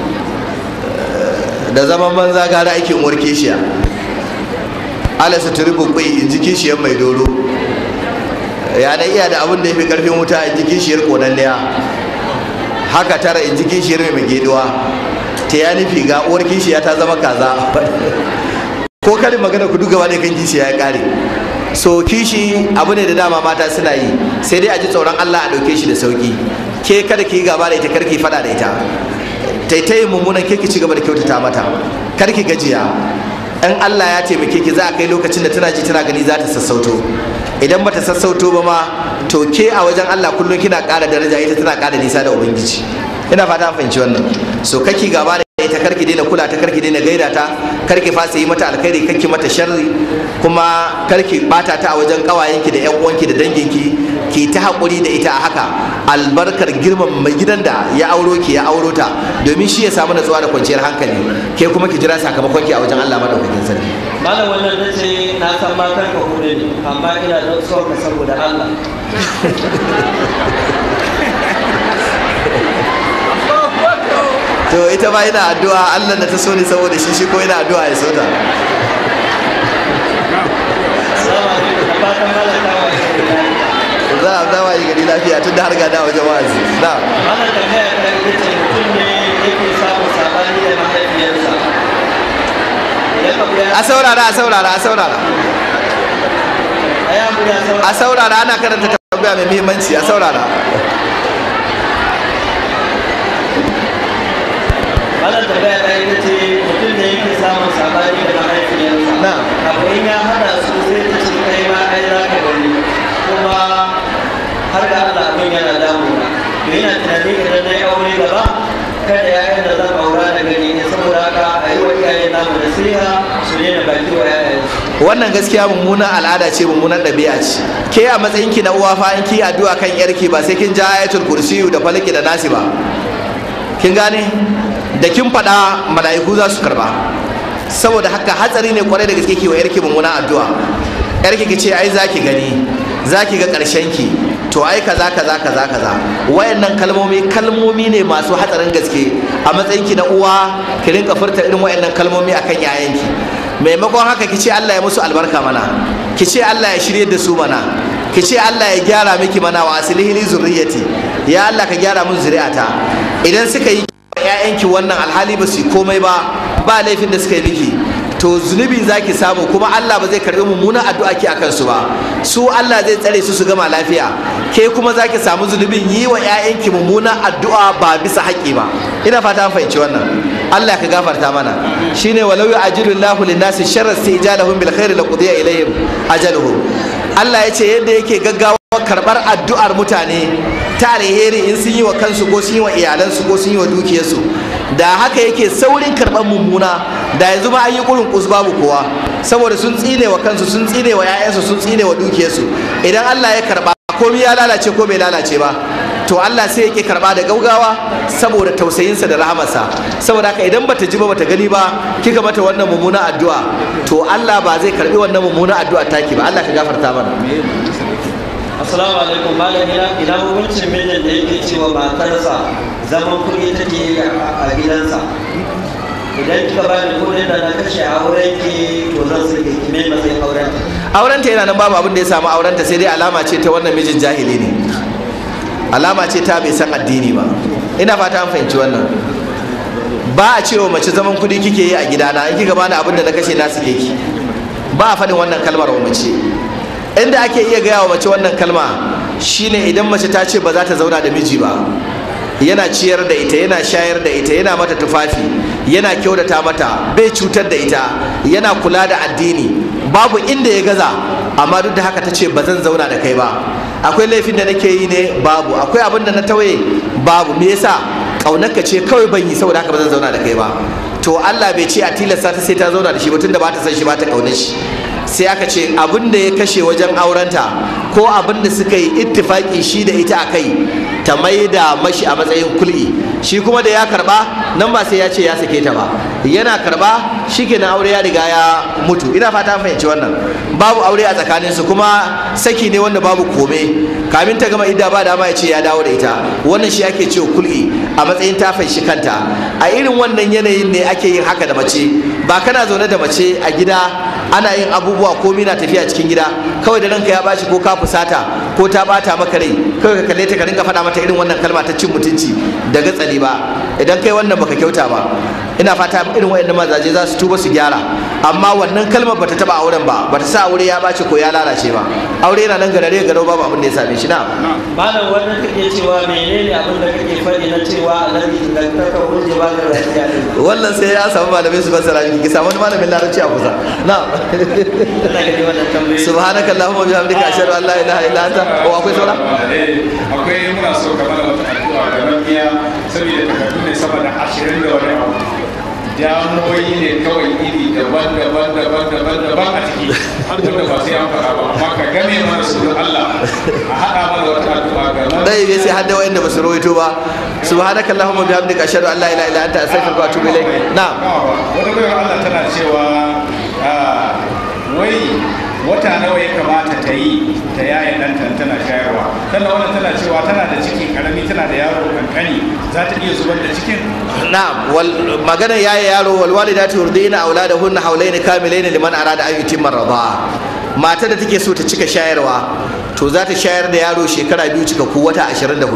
da zaman banza gara aikin uwar kishiya ala su turi bubbai in ji kishiyar mai doro ya dan iya da abin da ya fi karfin wuta in ji kishiyar konanniya haka tara in ji kishiyar mai mageduwa ta ya nufi ga uwar kishiya ta zama kaza ko karin magana ku duka wani kan kishiya ya kare so kishi abu ne da dama mata suna yi sai dai a ji tsoron Allah a ɗauke shi da sauki ke kada ki yi gaba da ita kar ki faɗa da ita taitayin mummunan ke ki ci gaba da kyautata mata kar ki gajiya in Allah ya taimake ki za a kai lokacin da tana ji tana gani za ta sassauto idan bata sassauto ba ma to ke a wajen Allah kullum kina ƙara daraja ita tana ƙara nisa da ubangiji ina fata an fahimci wannan so kaki gaba da ita karki daina kula ta karki daina gaida ta karki fasa yi mata alkhairi karki mata sharri kuma karki bata ta a wajen kawayenki da yan uwanki da danginki ki ta haƙuri da ita a haka albarkar girman mai gidan da ya auro ki ya auro ta domin shi ya samu natsuwa da kwanciyar hankali ke kuma ki jira sakamakon ki a wajen Allah madaukakin sarki malam wannan na ce na san matan ka hudu ne amma ina da son ka saboda Allah to ita ba ina addu'a Allah da ta so ni saboda shi shi ko ina addu'a ya so ta Assalamu alaikum da fatan malam ta wa za a zama yi gari lafiya tun da har gada wajen wa'azi na Malam tambaya ta ita ce mutum ne yake samun sabani da mahaifiyarsa idan abu ya a saurara a saurara a saurara a yi abu ya a saurara ana karanta tambaya mai muhimmanci a saurara Malam tambaya ta ita ce mutum ne yake samun sabani da mahaifiyarsa Na. abu in ya hada su sai ta ce kai ma ai za ka gani kuma har da Allah abin yana damuna to yana tunani idan na yi aure gaba kada yayan da zan aura da gani ne saboda haka a yi wa iyayen namu nasiha su daina baki wa yayansu wannan gaskiya mummunan al'ada ce mummunan ɗabi'a ce ke a matsayin ki na uwa fa in ki addu'a kan yarki ba sai kin ja ayatul kursiyu da falaki da nasi ba kin gane da kin faɗa mala'iku za su karba saboda haka hatsari ne kwarai da gaske ki wa yarki mummunan addu'a yarki ki ce ai zaki gani zaki ga ƙarshen ki to ai kaza kaza kaza kaza wayannan kalmomi kalmomi ne masu hatsarin gaske a matsayin ki na uwa ki rinka furta irin wayannan kalmomi akan yayanki maimakon haka ki ce Allah ya musu albarka mana ki ce Allah ya shirye da su mana ki ce Allah ya gyara miki mana wa aslihi li zurriyati ya Allah ka gyara mun zuri'ata idan suka yi ƴaƴanki wannan alhali ba su yi komai ba ba laifin da suka yi miki to zunubi zaki samu kuma Allah ba zai karbi mummunan addu'a ki akan su ba su Allah zai tsare su su gama lafiya ke kuma zaki samu zunubin yi wa ƴaƴanki mummunan addu'a ba bisa haƙƙi ba ina fata an fahimci wannan Allah ka gafarta mana shine walau yu'ajilu Allahu lin-nasi sharra istijalahum bil khairi laqudiya ilayhim ajaluhum Allah ya ce yadda yake gaggawa karɓar addu'ar mutane ta alheri in sun yi wa kansu ko sun yi wa iyalansu ko sun yi wa dukiyarsu da haka yake saurin karɓar mummuna da yanzu ma an yi kurin kus babu kowa saboda sun tsine wa kansu sun tsine wa 'ya'yansu sun tsine wa dukiyarsu idan Allah ya karɓa komai ya lalace ko bai lalace ba to Allah sai yake karba da gaugawa saboda tausayinsa da rahamarsa saboda haka idan bata ji ba bata gani ba kika mata wannan mummuna addu'a to Allah ba zai karbi wannan mummuna addu'a taki ba Allah ka gafarta mana Assalamu alaikum malam ina ina hukuncin mijin da yake cewa matarsa zaman kuɗi take yi a gidansa idan kika ba ni kuɗin da na kashe a auren ki to zan sake ki mai matsayin auren aurenta yana nan babu abin da ya samu aurenta sai dai alama ce ta wannan mijin jahili ne alama ce ta bai san addini ba ina fata an fahimci wannan ba a cewa mace zaman kuɗi kike yi a gidana in kika bani abin da na kashe na suke ki ba a faɗin wannan kalmar wa mace inda ake iya gaya wa mace wannan kalma shine idan mace ta ce ba za ta zauna da miji ba yana ciyar da ita yana shayar da ita yana mata tufafi yana kyautata mata bai cutar da ita yana kula da addini babu inda ya gaza amma duk da haka ta ce ba zan zauna da kai ba akwai laifin da nake yi ne babu akwai abin da na tawaye babu me yasa kaunarka ce kawai ban yi saboda haka ba zan zauna da kai ba to Allah bai ce a tilasta ta sai ta zauna da shi ba tunda ba ta san shi ba ta kaunar shi sai aka ce abin da ya kashe wajen aurenta ko abin da suka yi ittifaki shi da ita a kai ta mai da mashi a matsayin kul'i shi kuma da ya karba nan ba sai ya ce ya sake ta ba yana karba shi kenan aure ya riga ya mutu ina fata an fahimci wannan babu aure a tsakaninsu kuma saki ne wanda babu kome kamin ta gama idda ba dama ya ce ya dawo da ita wannan shi ake cewa kul'i a matsayin ta shi kanta a irin wannan yanayin ne ake yin haka da mace ba kana zaune da mace a gida ana yin abubuwa komi na tafiya cikin gida kawai da ranka ya bashi ko ka fusata ko ta bata maka rai kawai ka kalle ta ka rinka faɗa mata irin wannan kalma ta cin mutunci da gatsali ba idan kai wannan baka kyauta ba ina fata irin wayannan mazaje za su tuba su gyara amma wannan kalmar bata taba auren ba bata sa aure ya bace ko ya lalace ba aure yana nan garare garau babu abin da ya same shi na malam wannan kake cewa menene abin da kake faɗi na cewa alhaji da kaka hujje ba da lafiya din wannan sai ya samu malamai su fassara miki ki samu wani malamin larabci a kusa na ina gani wannan tambayoyi subhanaka allahumma wa bihamdika ashhadu an la ilaha illa anta wa akwai saura akwai muna so ka mana wata addu'a ga rabiya saboda takardu ne sama da ashirin da wani abu damuwoyi ne kawai iri daban daban daban daban daban a ciki wanda ba sai an faɗa ba amma ka game mana su don Allah a haɗa mana wata addu'a ga nan dai bai sai hadda wayanda ba su rawaito ba subhanaka allahumma bihamdika ashhadu an la ilaha illa anta astaghfiruka wa atubu ilaik na'am wata bayar Allah tana cewa ah, wai wata nawa ya kamata ta yi ta yaye ɗanta tana shayarwa sannan wannan tana cewa tana da ciki karami tana da yaro kankani za ta iya zubar da cikin na'am wal magana yaye yaro wal walidatu yurdina auladahunna hawlaini kamilaini liman arada an yutimma radha mata da take so ta cika shayarwa to za ta shayar da yaro shekara biyu cika ku wata 24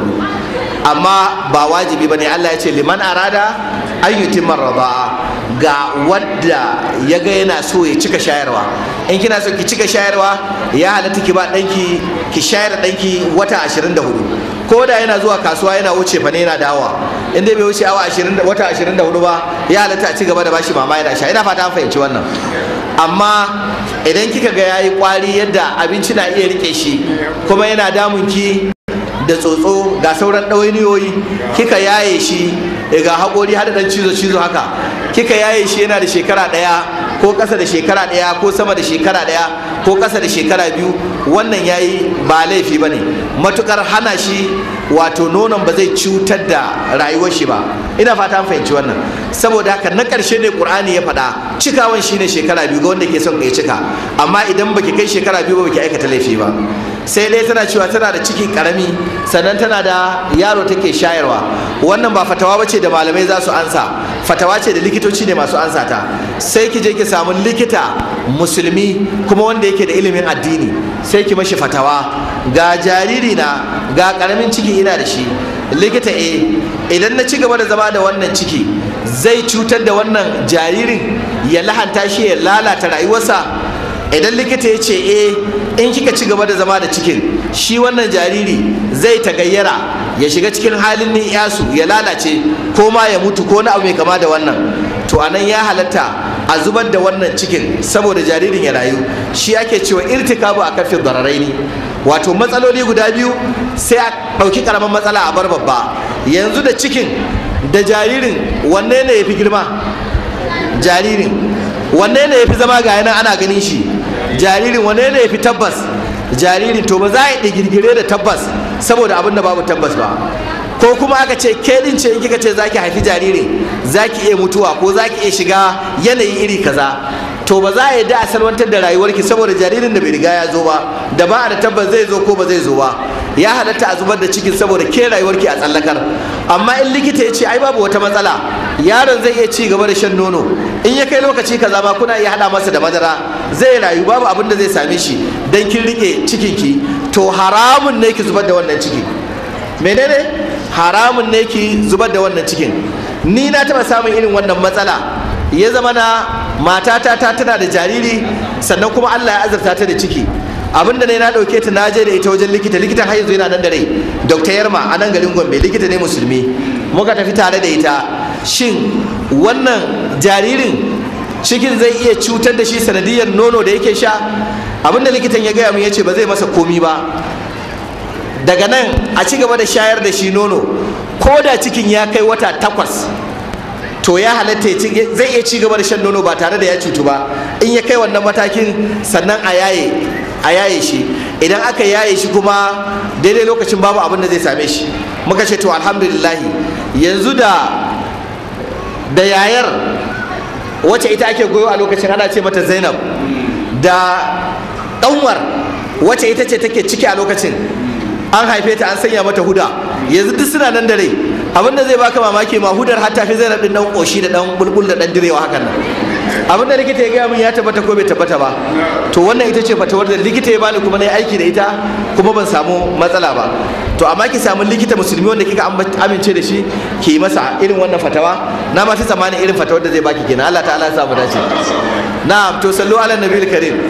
amma ba wajibi bane Allah ya ce liman arada an yutimma radha ga wadda ya ga yana so ya cika shayarwa in kina so ki cika shayarwa ya halatta ki ba danki ki shayar da danki wata 24 ko da yana zuwa kasuwa yana wuce fa ne yana dawowa in dai bai wuce awa 20 wata 24 ba ya halatta a ci gaba da bashi mama yana sha ina fata an fahimci wannan amma idan kika ga yayi kwari yadda abinci na iya rike shi kuma yana damun ki da tsotso ga sauran ɗawainiyoyi kika yaye shi ga haƙori har da ɗan cizo cizo haka kika yaye shi yana da shekara ɗaya ko ƙasa da shekara ɗaya ko sama da shekara ɗaya ko ƙasa da shekara biyu wannan yayi ba laifi ba ne matukar hana shi wato nonon ba zai cutar da rayuwar shi ba ina fata an fahimci wannan saboda haka na ƙarshe ne ƙur'ani ya faɗa cikawan shine shekara biyu ga wanda ke son kai cika amma idan baki kai shekara biyu ba baki aikata laifi ba sai dai tana cewa tana da ciki karami sannan tana da yaro take shayarwa wannan ba fatawa bace da malamai za su ansa fatawa ce da likitoci ne masu ansa ta sai ki je ki samu likita musulmi kuma wanda yake da ilimin addini sai ki mashi fatawa ga jariri na ga karamin ciki ina da shi likita eh idan na ci gaba da zama da wannan ciki zai cutar da wannan jaririn ya lahanta shi ya lalata rayuwarsa idan likita ya ce eh in kika ci gaba da zama da cikin shi wannan jariri zai tagayyara ya shiga cikin halin yasu ya lalace ko ma ya mutu ko na abu mai kama da wannan to anan ya halatta a zubar da wannan cikin saboda jaririn ya rayu shi ake cewa irtikabu a kafin dararai ne wato matsaloli guda biyu sai a ɗauki ƙaramin matsala a bar babba yanzu da cikin da jaririn wanne ne ya fi girma jaririn wanne ne ya fi zama ga yana ana ganin shi jaririn wanne ne ya fi tabbas jaririn to ba za a yi girgire da tabbas saboda abin da babu tabbas ba ko kuma aka ce ke din ce in kika ce zaki haifi jaririn zaki iya mutuwa ko zaki iya shiga yanayi iri kaza to ba za a yi da a salwantar da rayuwarki saboda jaririn da bai riga ya zo ba da ba a da tabbas zai zo ko ba zai zo ba ya halatta a zubar da cikin saboda ke rayuwarki a tsallakar amma in likita ya ce ai babu wata matsala yaron zai iya ci gaba da shan nono in ya kai lokaci kaza ma kuna iya hada masa da madara zai rayu babu abin da zai same shi dan kin rike cikinki to haramun ne ki zubar da wannan ciki menene haramun ne ki zubar da wannan cikin ni na taba samun irin wannan matsala ya zama na matata ta tana da jariri sannan kuma Allah ya azurta ta da ciki abinda ne na dauke ta na je da ita wajen likita likitan har yanzu yana nan da rai dr yarma a nan garin gombe likita ne musulmi muka tafi tare da ita shin wannan jaririn cikin zai iya cutar da shi sanadiyar nono da yake sha abinda likitan ya gaya min ya ce ba zai masa komi ba daga nan a ci gaba da shayar da shi nono ko da cikin ya kai wata takwas to ya halatta zai iya ci gaba da shan nono ba tare da ya cutu ba in ya kai wannan matakin sannan a yaye a yaye shi idan aka yaye shi kuma daidai lokacin babu abin da zai same shi muka ce to alhamdulillahi yanzu da da yayar wacce ita ake goyo a lokacin ana ce mata zainab da ɗanwar wacce ita ce take ciki a lokacin an haife ta an sanya mata huda yanzu duk suna nan da rai abin da zai baka mamaki ma hudar har tafi zainab din dan koshi da dan bulbul da dan direwa hakan nan abin da likita ya gaya min ya tabbata ko bai tabbata ba to wannan ita ce fatawar da likita ya bani kuma na yi aiki da ita kuma ban samu matsala ba to amma ki samu likita musulmi wanda kika amince da shi ki yi masa irin wannan fatawa na ma fi tsammanin irin fatawar da zai baki kenan Allah ta'ala ya samu dace na'am to sallu ala nabiyil karim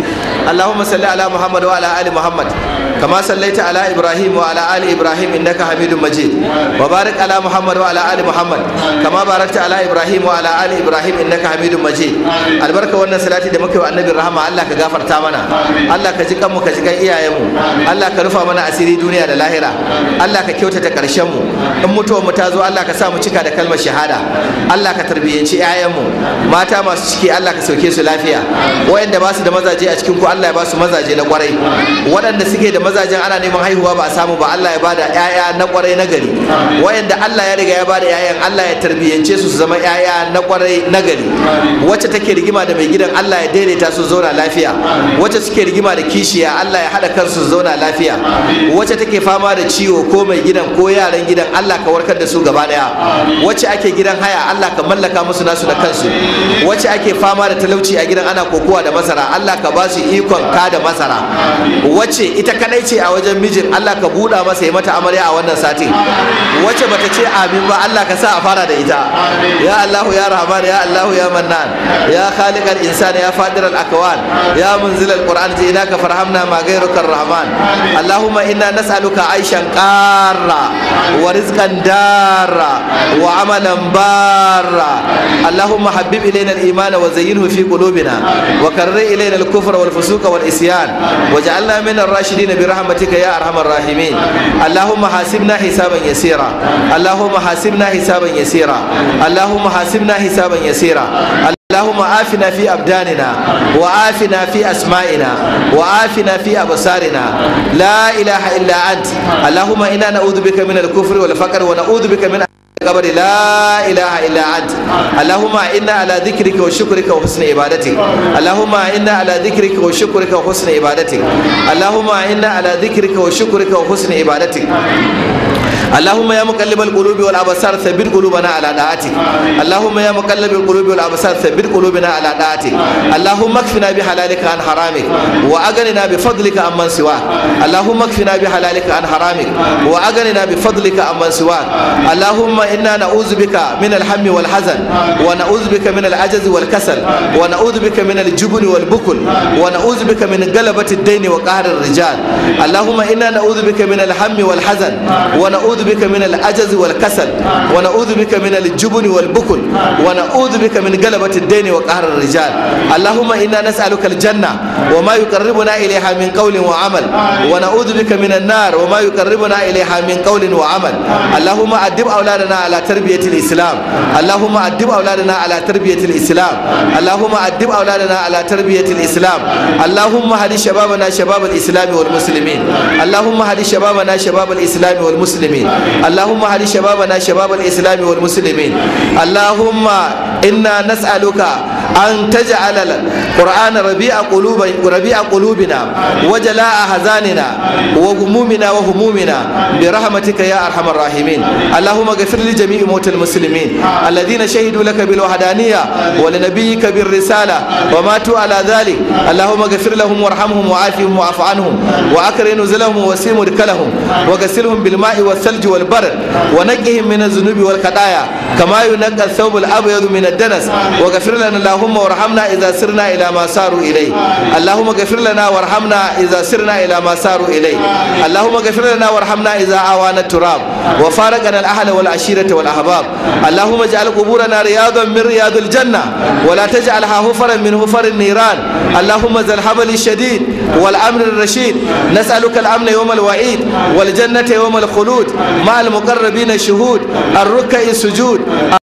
اللهم صل على محمد وعلى ال محمد كما صليت على ابراهيم وعلى ال ابراهيم انك حميد مجيد وبارك على محمد وعلى ال محمد كما باركت على ابراهيم وعلى ال ابراهيم انك حميد مجيد albarka wannan salati da muka yi wa annabi rahama Allah ka gafarta mana Allah ka ji kanmu ka ji kan iyayenmu Allah ka rufa mana asiri duniya da lahira Allah ka kyautata karshen mu in mutuwar mu ta zo Allah ka sa mu cika da kalmar shahada Allah ka tarbiyyanci 'ya'yanmu mata masu ciki Allah ka sauke su lafiya wayanda ba su da mazaje a cikin ku Allah ya ba su mazaje na kwarai waɗanda suke da mazajen ana neman haihuwa ba a samu ba Allah ya bada 'ya'ya na kwarai na gari wayanda Allah ya riga ya bada 'ya'yan Allah ya tarbiyyance su su zama 'ya'ya na kwarai na gari wacce take rigima da mai gidan Allah ya daidaita su zauna lafiya wacce suke rigima da kishiya Allah ya haɗa kansu su zauna lafiya wacce take fama da ciwo ko mai gidan ko yaran gidan Allah ka warkar da su gaba daya wacce ake gidan haya Allah ka mallaka musu nasu da kansu wacce ake fama da talauci a gidan ana kokowa da masara Allah ka ba su ikon ka da masara wacce ita kadai ce a wajen mijin Allah ka buɗa masa ya mata amarya a wannan satin wacce bata ce amin ba Allah ka sa a fara da ita ya Allah ya Rahman ya Allah ya Mannan ya khaliqal insan ya fadiral akwan ya munzilal qur'an jinaka farhamna ma ghayruka rahman Allahumma inna nas'aluka aishan qarra wa rizqan darra wa amalan barra اللهم حبب إلينا الإيمان وزينه في قلوبنا وكرر إلينا الكفر والفسوق والإسيان وجعلنا من الراشدين برحمتك يا أرحم الراحمين اللهم حاسبنا حسابا يسيرا اللهم حاسبنا حسابا يسيرا اللهم حاسبنا حسابا يسيرا اللهم آفنا في أبداننا وآفنا في أسمائنا وآفنا في أبصارنا لا إله إلا أنت اللهم إنا نعوذ بك من الكفر والفقر ونعوذ بك من القبر لا إله إلا أنت اللهم إنا على ذكرك وشكرك وحسن عبادتك اللهم إنا على ذكرك وشكرك وحسن عبادتك اللهم إنا على ذكرك وشكرك وحسن عبادتك اللهم يا مقلب القلوب والابصار ثبت قلوبنا على طاعتك اللهم يا مقلب القلوب والابصار ثبت قلوبنا على طاعتك اللهم اكفنا بحلالك عن حرامك واغننا بفضلك عمن سواك اللهم اكفنا بحلالك عن حرامك واغننا بفضلك عمن سواك اللهم انا نعوذ بك من الهم والحزن ونعوذ بك من العجز والكسل ونعوذ بك من الجبن والبخل ونعوذ بك من غلبة الدين وقهر الرجال اللهم انا نعوذ بك من الهم والحزن ونعوذ بك من العجز والكسل ونعوذ بك من الجبن والبخل ونعوذ بك من غلبة الدين وقهر الرجال اللهم إنا نسألك الجنة وما يقربنا إليها من قول وعمل ونعوذ بك من النار وما يقربنا إليها من قول وعمل اللهم أدب أولادنا على تربية الإسلام اللهم أدب أولادنا على تربية الإسلام اللهم أدب أولادنا على تربية الإسلام اللهم هدي شبابنا شباب الإسلام والمسلمين اللهم هدي شبابنا شباب الإسلام والمسلمين اللهم هدي شبابنا شباب الإسلام والمسلمين اللهم إنا نسألك أن تجعل القرآن ربيع قلوب ربيع قلوبنا وجلاء أحزاننا وغمومنا وهمومنا برحمتك يا أرحم الراحمين اللهم اغفر لجميع موت المسلمين الذين شهدوا لك بالوحدانية ولنبيك بالرسالة وماتوا على ذلك اللهم اغفر لهم وارحمهم وعافهم واعف عنهم وأكرم نزلهم وسيم مدخلهم وغسلهم بالماء والثلج والبرد ونقهم من الذنوب والخطايا كما ينقى الثوب الأبيض من الدنس وغفر لنا اللهم وارحمنا إذا سرنا إلى ما ساروا إليه اللهم اغفر لنا وارحمنا إذا سرنا إلى ما ساروا إليه اللهم اغفر لنا وارحمنا إذا آوانا التراب وفارقنا الأهل والعشيرة والأحباب اللهم اجعل قبورنا رياضا من رياض الجنة ولا تجعلها هفرا من هفر النيران اللهم ذا الحبل الشديد والأمر الرشيد نسألك الأمن يوم الوعيد والجنة يوم الخلود مع المقربين الشهود الركع السجود